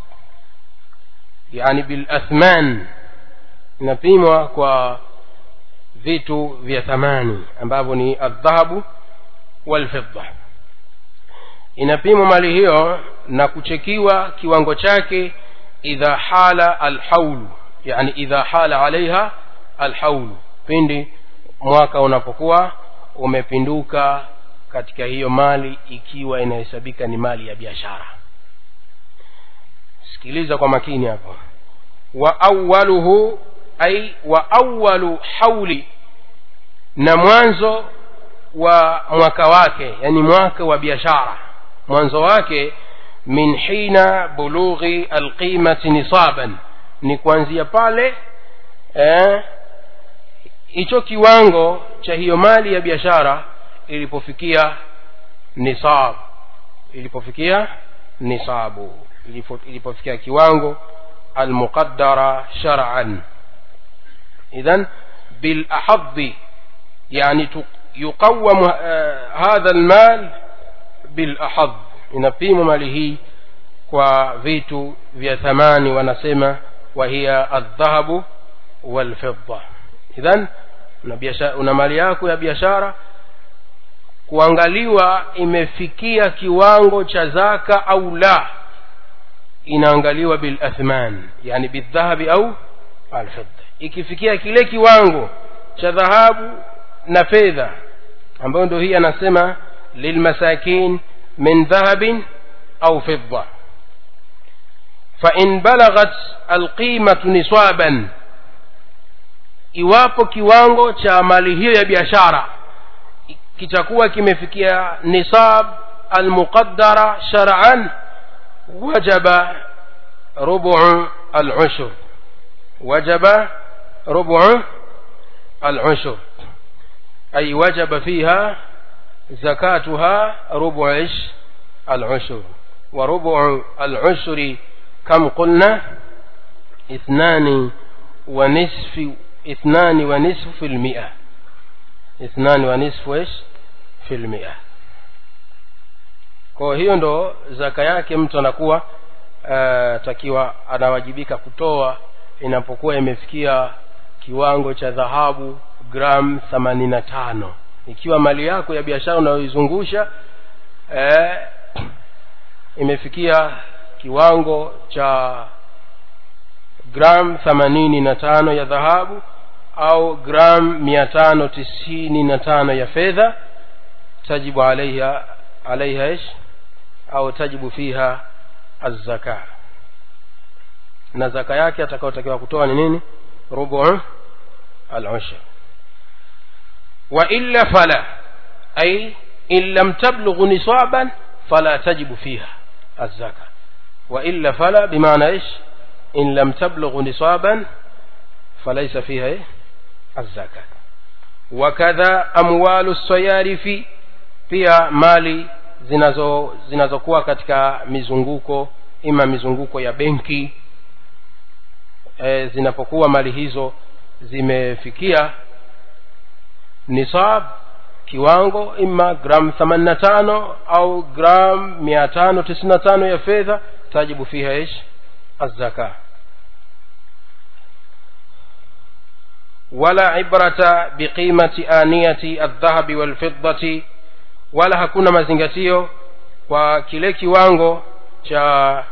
yani bilathman inapimwa kwa vitu vya thamani ambavyo ni aldhahabu walfidda inapimwa mali hiyo na kuchekiwa kiwango chake idha hala alhaulu yani idha hala alaiha alhaulu pindi mwaka unapokuwa umepinduka katika hiyo mali ikiwa inahesabika ni mali ya biashara sikiliza kwa makini hapo wa awaluhu ai wa awalu hauli na mwanzo wa mwaka wake yani mwaka wa biashara mwanzo wake min hina bulughi alqimati nisaban ni kuanzia pale hicho eh, kiwango cha hiyo mali ya biashara ilipofikia nisab ilipofikia nisabu ilipofikia kiwango almuqaddara shar'an idhan bilahadhi yani yuqawam hadha almal bilahadh inapimwa mali hii kwa vitu vya thamani wanasema wahiya aldhahabu walfidda idhan una, una mali yako ya biashara kuangaliwa imefikia kiwango cha zaka au la inaangaliwa bilathman yani bildhahabi au alfidda ikifikia kile kiwango cha dhahabu na fedha ambayo ndio hii anasema lilmasakin min dhahabin au fidda fain balaghat alqimatu nisaban iwapo kiwango cha mali hiyo ya biashara kitakuwa kimefikia nisab almuqaddara shar'an wajaba rubu al-ushr wajaba rubu al-ushr ay wajaba fiha zakatuha rubu ish al-ushr wa rubu al-ushr كم قلنا اثنان ونصف اثنان ونصف في المئة اثنان ونصف ايش في المئة kwa hiyo ndo zaka yake mtu anakuwa uh, takiwa anawajibika kutoa inapokuwa imefikia kiwango cha dhahabu gram themanini na tano ikiwa mali yako ya biashara unayoizungusha eh, imefikia kiwango cha gram themanini na tano ya dhahabu au gram mia tano tisini na tano ya fedha tajibu alaiha alaiha ish au tajibu fiha azzaka na zaka yake atakayotakiwa kutoa ni nini rubu al-ushr wa illa fala ay in lam tablugh nisaban fala tajibu fiha az-zaka wa illa fala bimaana ايش in lam tablugh nisaban falaysa fiha eh? az-zakat wakadha amwalu sayarifi pia mali zinazo zinazokuwa katika mizunguko ima mizunguko ya benki e, zinapokuwa mali hizo zimefikia nisab kiwango ima gram 85 au gram 595 ya fedha tajibu fiha ish الزكاه ولا عبرة بقيمة آنية الذهب والفضة wala hakuna mazingatio kwa kile kiwango cha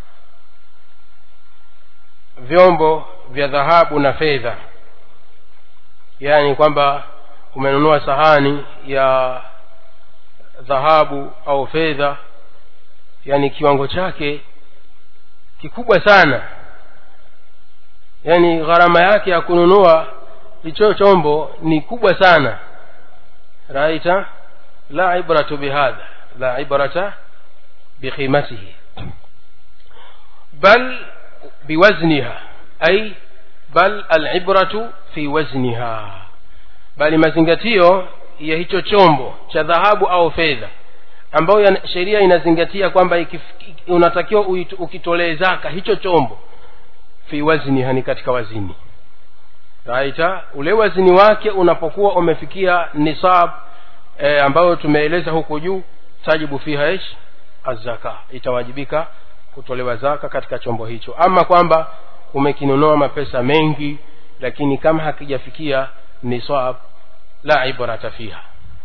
vyombo vya dhahabu na fedha yaani kwamba umenunua sahani ya dhahabu au fedha yaani kiwango chake kikubwa sana yaani gharama yake ya kununua hicho chombo ni kubwa sana raita la ibratu bihadha la ibrata biqimatihi bal biwazniha ay bal alibratu fi wazniha bali mazingatio ya hicho chombo cha dhahabu au fedha ambayo sheria inazingatia kwamba unatakiwa ukitolee zaka hicho chombo fi wazniha ni katika wazini raita ule wazini wake unapokuwa umefikia nisab e, ambayo tumeeleza huko juu tajibu fiha ish azaka itawajibika kutolewa zaka katika chombo hicho ama kwamba umekinunua mapesa mengi lakini kama hakijafikia nisab la ibrata fiha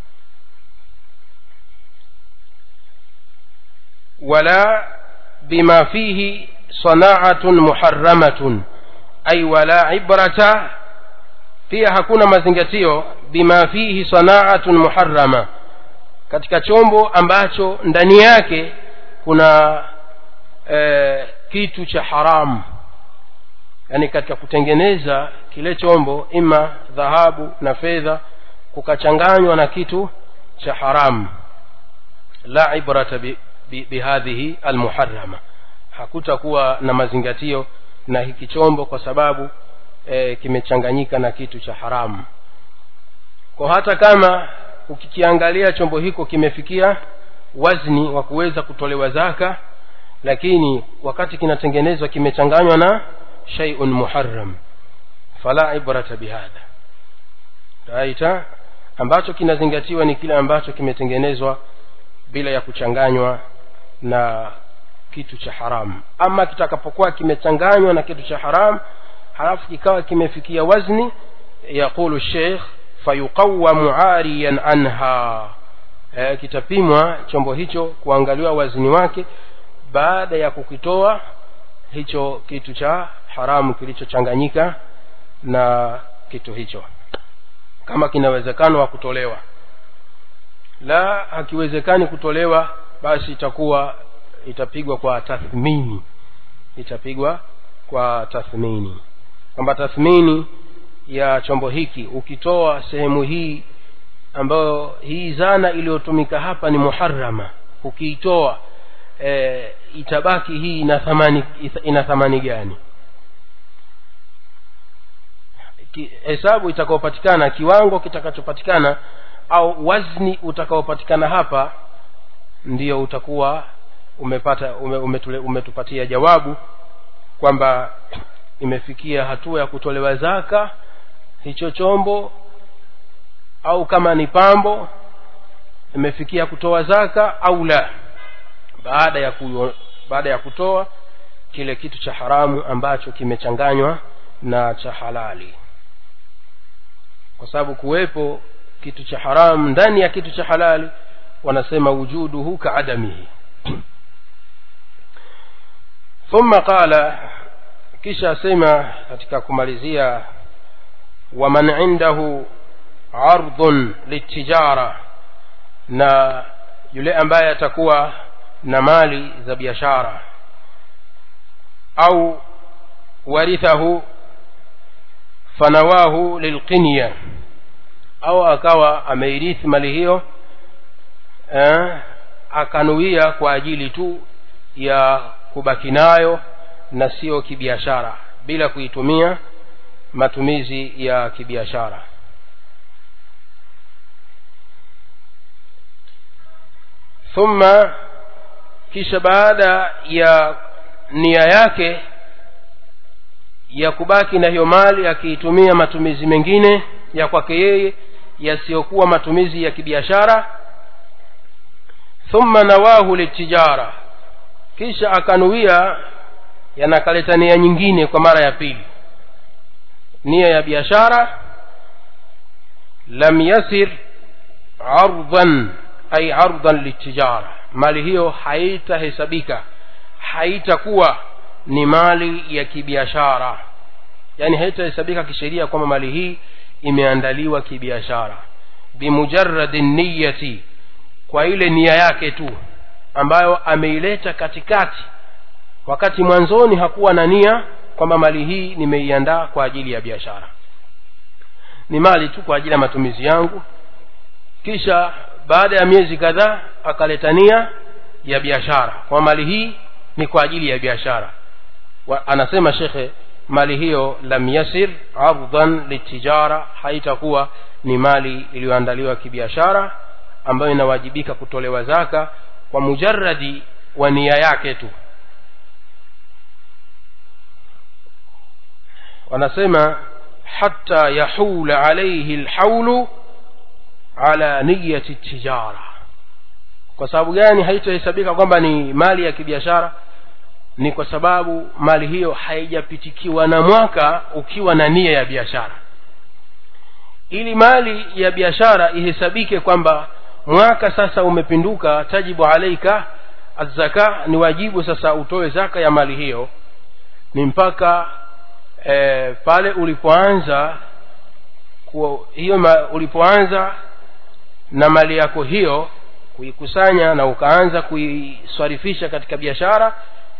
wala bima fihi sana'atun muharramatun ay wala ibrata pia hakuna mazingatio bima fihi sana'atun muharrama katika chombo ambacho ndani yake kuna e, kitu cha haramu yani katika kutengeneza kile chombo ima dhahabu na fedha kukachanganywa na kitu cha haramu la ibrata bihadhihi bi, bi almuharrama hakutakuwa na mazingatio na hiki chombo kwa sababu e, kimechanganyika na kitu cha haramu kwa hata kama ukikiangalia chombo hiko kimefikia wazni wa kuweza kutolewa zaka lakini wakati kinatengenezwa kimechanganywa na shay'un muharram fala ibrata bihadha raita ambacho kinazingatiwa ni kile ambacho kimetengenezwa bila ya kuchanganywa na kitu cha haramu ama kitakapokuwa kimechanganywa na kitu cha haramu halafu kikawa kimefikia wazni yaqulu sheikh fayuqawamu ariyan anha e, kitapimwa chombo hicho kuangaliwa wazini wake baada ya kukitoa hicho kitu cha haramu kilichochanganyika na kitu hicho kama kinawezekano wa kutolewa la hakiwezekani kutolewa basi itakuwa itapigwa kwa tathmini itapigwa kwa tathmini kwamba tathmini ya chombo hiki ukitoa sehemu hii ambayo hii zana iliyotumika hapa ni muharrama ukiitoa e, itabaki hii ina thamani ina thamani gani hesabu itakayopatikana kiwango kitakachopatikana au wazni utakaopatikana hapa ndiyo utakuwa umepata ume, umetule, umetupatia jawabu kwamba imefikia hatua ya kutolewa zaka hicho chombo au kama ni pambo imefikia kutoa zaka au la baada ya ku, baada ya kutoa kile kitu cha haramu ambacho kimechanganywa na cha halali kwa sababu kuwepo kitu cha haramu ndani ya kitu cha halali wanasema wujuduhu kaadamihi thumma qala kisha asema katika kumalizia waman indahu ardhun litijara na yule ambaye atakuwa na mali za biashara au warithahu fanawahu lilqinya au akawa ameirithi mali hiyo eh, akanuia kwa ajili tu ya kubaki nayo na sio kibiashara bila kuitumia matumizi ya kibiashara thumma kisha baada ya nia yake ya kubaki na hiyo mali akiitumia matumizi mengine ya kwake yeye yasiyokuwa matumizi ya kibiashara thumma nawahu litijara kisha akanuia yanakaleta nia nyingine kwa mara ya pili nia ya biashara lam yasir ardhan ay ardhan litijara mali hiyo haitahesabika haitakuwa ni mali ya kibiashara yaani haitahesabika kisheria kwamba mali hii imeandaliwa kibiashara bimujaradi niyati kwa ile nia yake tu ambayo ameileta katikati wakati mwanzoni hakuwa na nia kwamba mali hii nimeiandaa kwa ajili ya biashara ni mali tu kwa ajili ya matumizi yangu kisha baada ya miezi kadhaa akaleta nia ya biashara kwa mali hii ni kwa ajili ya biashara anasema shekhe mali hiyo lam yasir ardhan litijara haitakuwa ni mali iliyoandaliwa kibiashara ambayo inawajibika kutolewa zaka kwa mujaradi wa nia yake tu wanasema hata yahula alaihi lhaulu ala niyati tijara kwa sababu gani haitahesabika kwamba ni mali ya kibiashara ni kwa sababu mali hiyo haijapitikiwa na mwaka ukiwa na nia ya biashara ili mali ya biashara ihesabike kwamba mwaka sasa umepinduka tajibu alaika azzaka ni wajibu sasa utoe zaka ya mali hiyo ni mpaka e, pale ulipoanza kuwa, hiyo ma, ulipoanza na mali yako hiyo kuikusanya na ukaanza kuiswarifisha katika biashara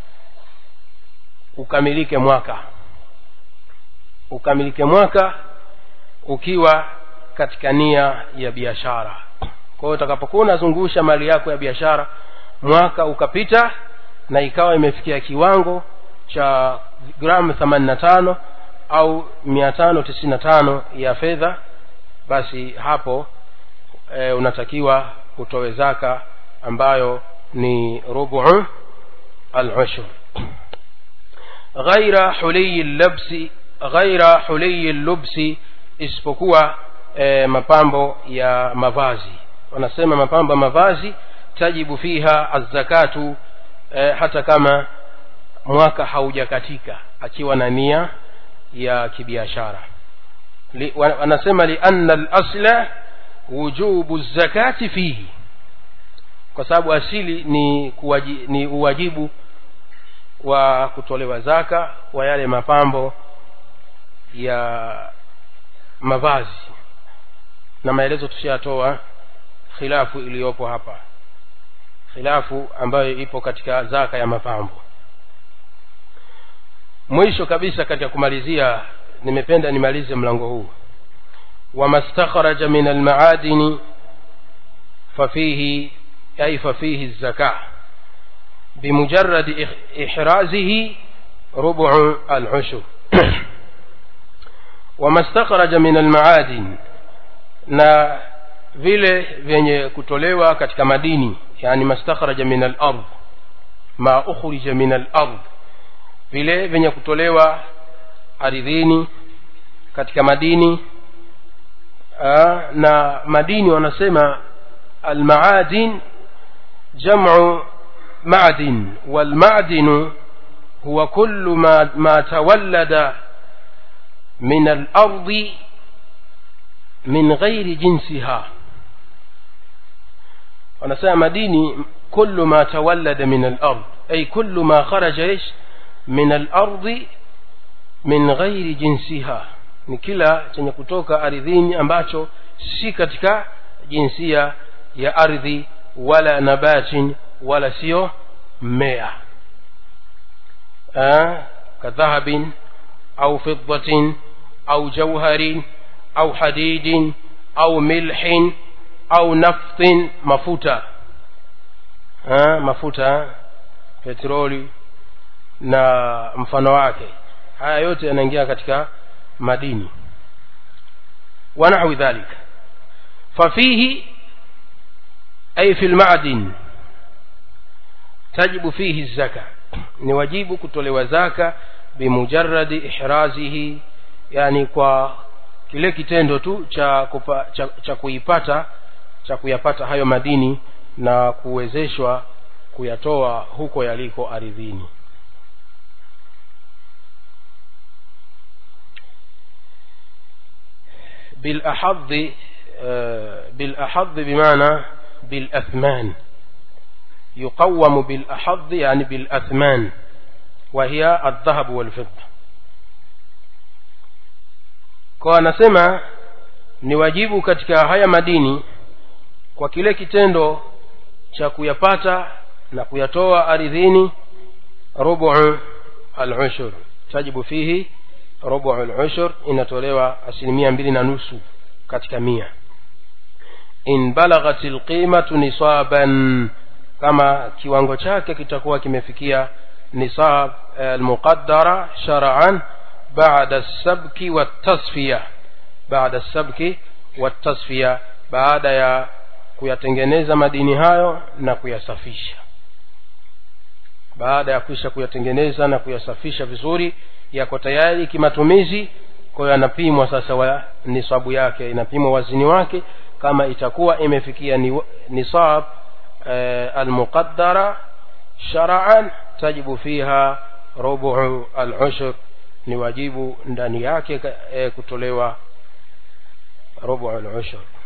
ukamilike mwaka ukamilike mwaka ukiwa katika nia ya biashara kwa hiyo utakapokuwa unazungusha mali yako ya biashara mwaka ukapita na ikawa imefikia kiwango cha gramu themanini na tano au mia tano tisini na tano ya fedha basi hapo e, unatakiwa utowe zaka ambayo ni rubu al-ushr ghaira huliyi labsi ghaira huliyi lubsi isipokuwa e, mapambo ya mavazi wanasema mapambo ya mavazi tajibu fiha azzakatu e, hata kama mwaka haujakatika akiwa na nia ya kibiashara Li, wanasema lianna lasla wujubu zakati fihi kwa sababu asili ni, kuwaji, ni uwajibu wa kutolewa zaka wa yale mapambo ya mavazi na maelezo tushayatoa khilafu iliyopo hapa khilafu ambayo ipo katika zaka ya mapambo mwisho kabisa katika kumalizia nimependa nimalize mlango huu wama stakhraja min almaadini fafihi ay fafihi zaka bimujaradi ihrazihi rubu alushur wama stakhraja min almaadin na vile vyenye kutolewa katika madini yani mastakhraja min alard ma ukhrija min alard vile vyenye kutolewa ardhini katika madini aa, na madini wanasema almaadin jamu madin walmadinu huwa kullu ma, ma tawallada min alardi min ghairi jinsiha wanasema madini kullu ma tawallada min alard ay kullu ma kharaja ish min alardi min ghairi jinsiha ni kila chenye kutoka ardhini ambacho si katika jinsia ya ardhi wala nabatin wala sio mmea kadhahabin au fiddatin au jauharin au hadidin au milhin au naftin mafuta ha, mafuta petroli na mfano wake haya yote yanaingia katika madini ونحو ذلك ففيه أي في المعدن تجب فيه الزكاة نواجب كتولي زكاة بمجرد إحرازه يعني kwa kile kitendo tu cha, kupa, cha, cha kuipata cha kuyapata hayo madini na kuwezeshwa kuyatoa huko yaliko ardhini بالأحظ بالأحظ بمعنى بالأثمان يقوم بالأحظ يعني بالأثمان وهي الذهب والفضة kwa anasema ni wajibu katika haya madini kwa kile kitendo cha kuyapata na kuyatoa ardhini rubu al-ushur tajibu fihi rubu al-ushur inatolewa asilimia mbili na nusu katika mia in balaghat alqimatu nisaban kama kiwango chake kitakuwa kimefikia nisab almuqaddara shar'an ba'da as-sabki wat-tasfiya ba'da as-sabki wat-tasfiya baada ya kuyatengeneza madini hayo na kuyasafisha baada ya kisha kuyatengeneza na kuyasafisha vizuri yako tayari kimatumizi kwa hiyo yanapimwa sasa wa nisabu yake inapimwa wazini wake kama itakuwa imefikia ni, nisab e, almuqaddara shar'an tajibu fiha rubu al-ushr ni wajibu ndani yake e, kutolewa rubu al-ushr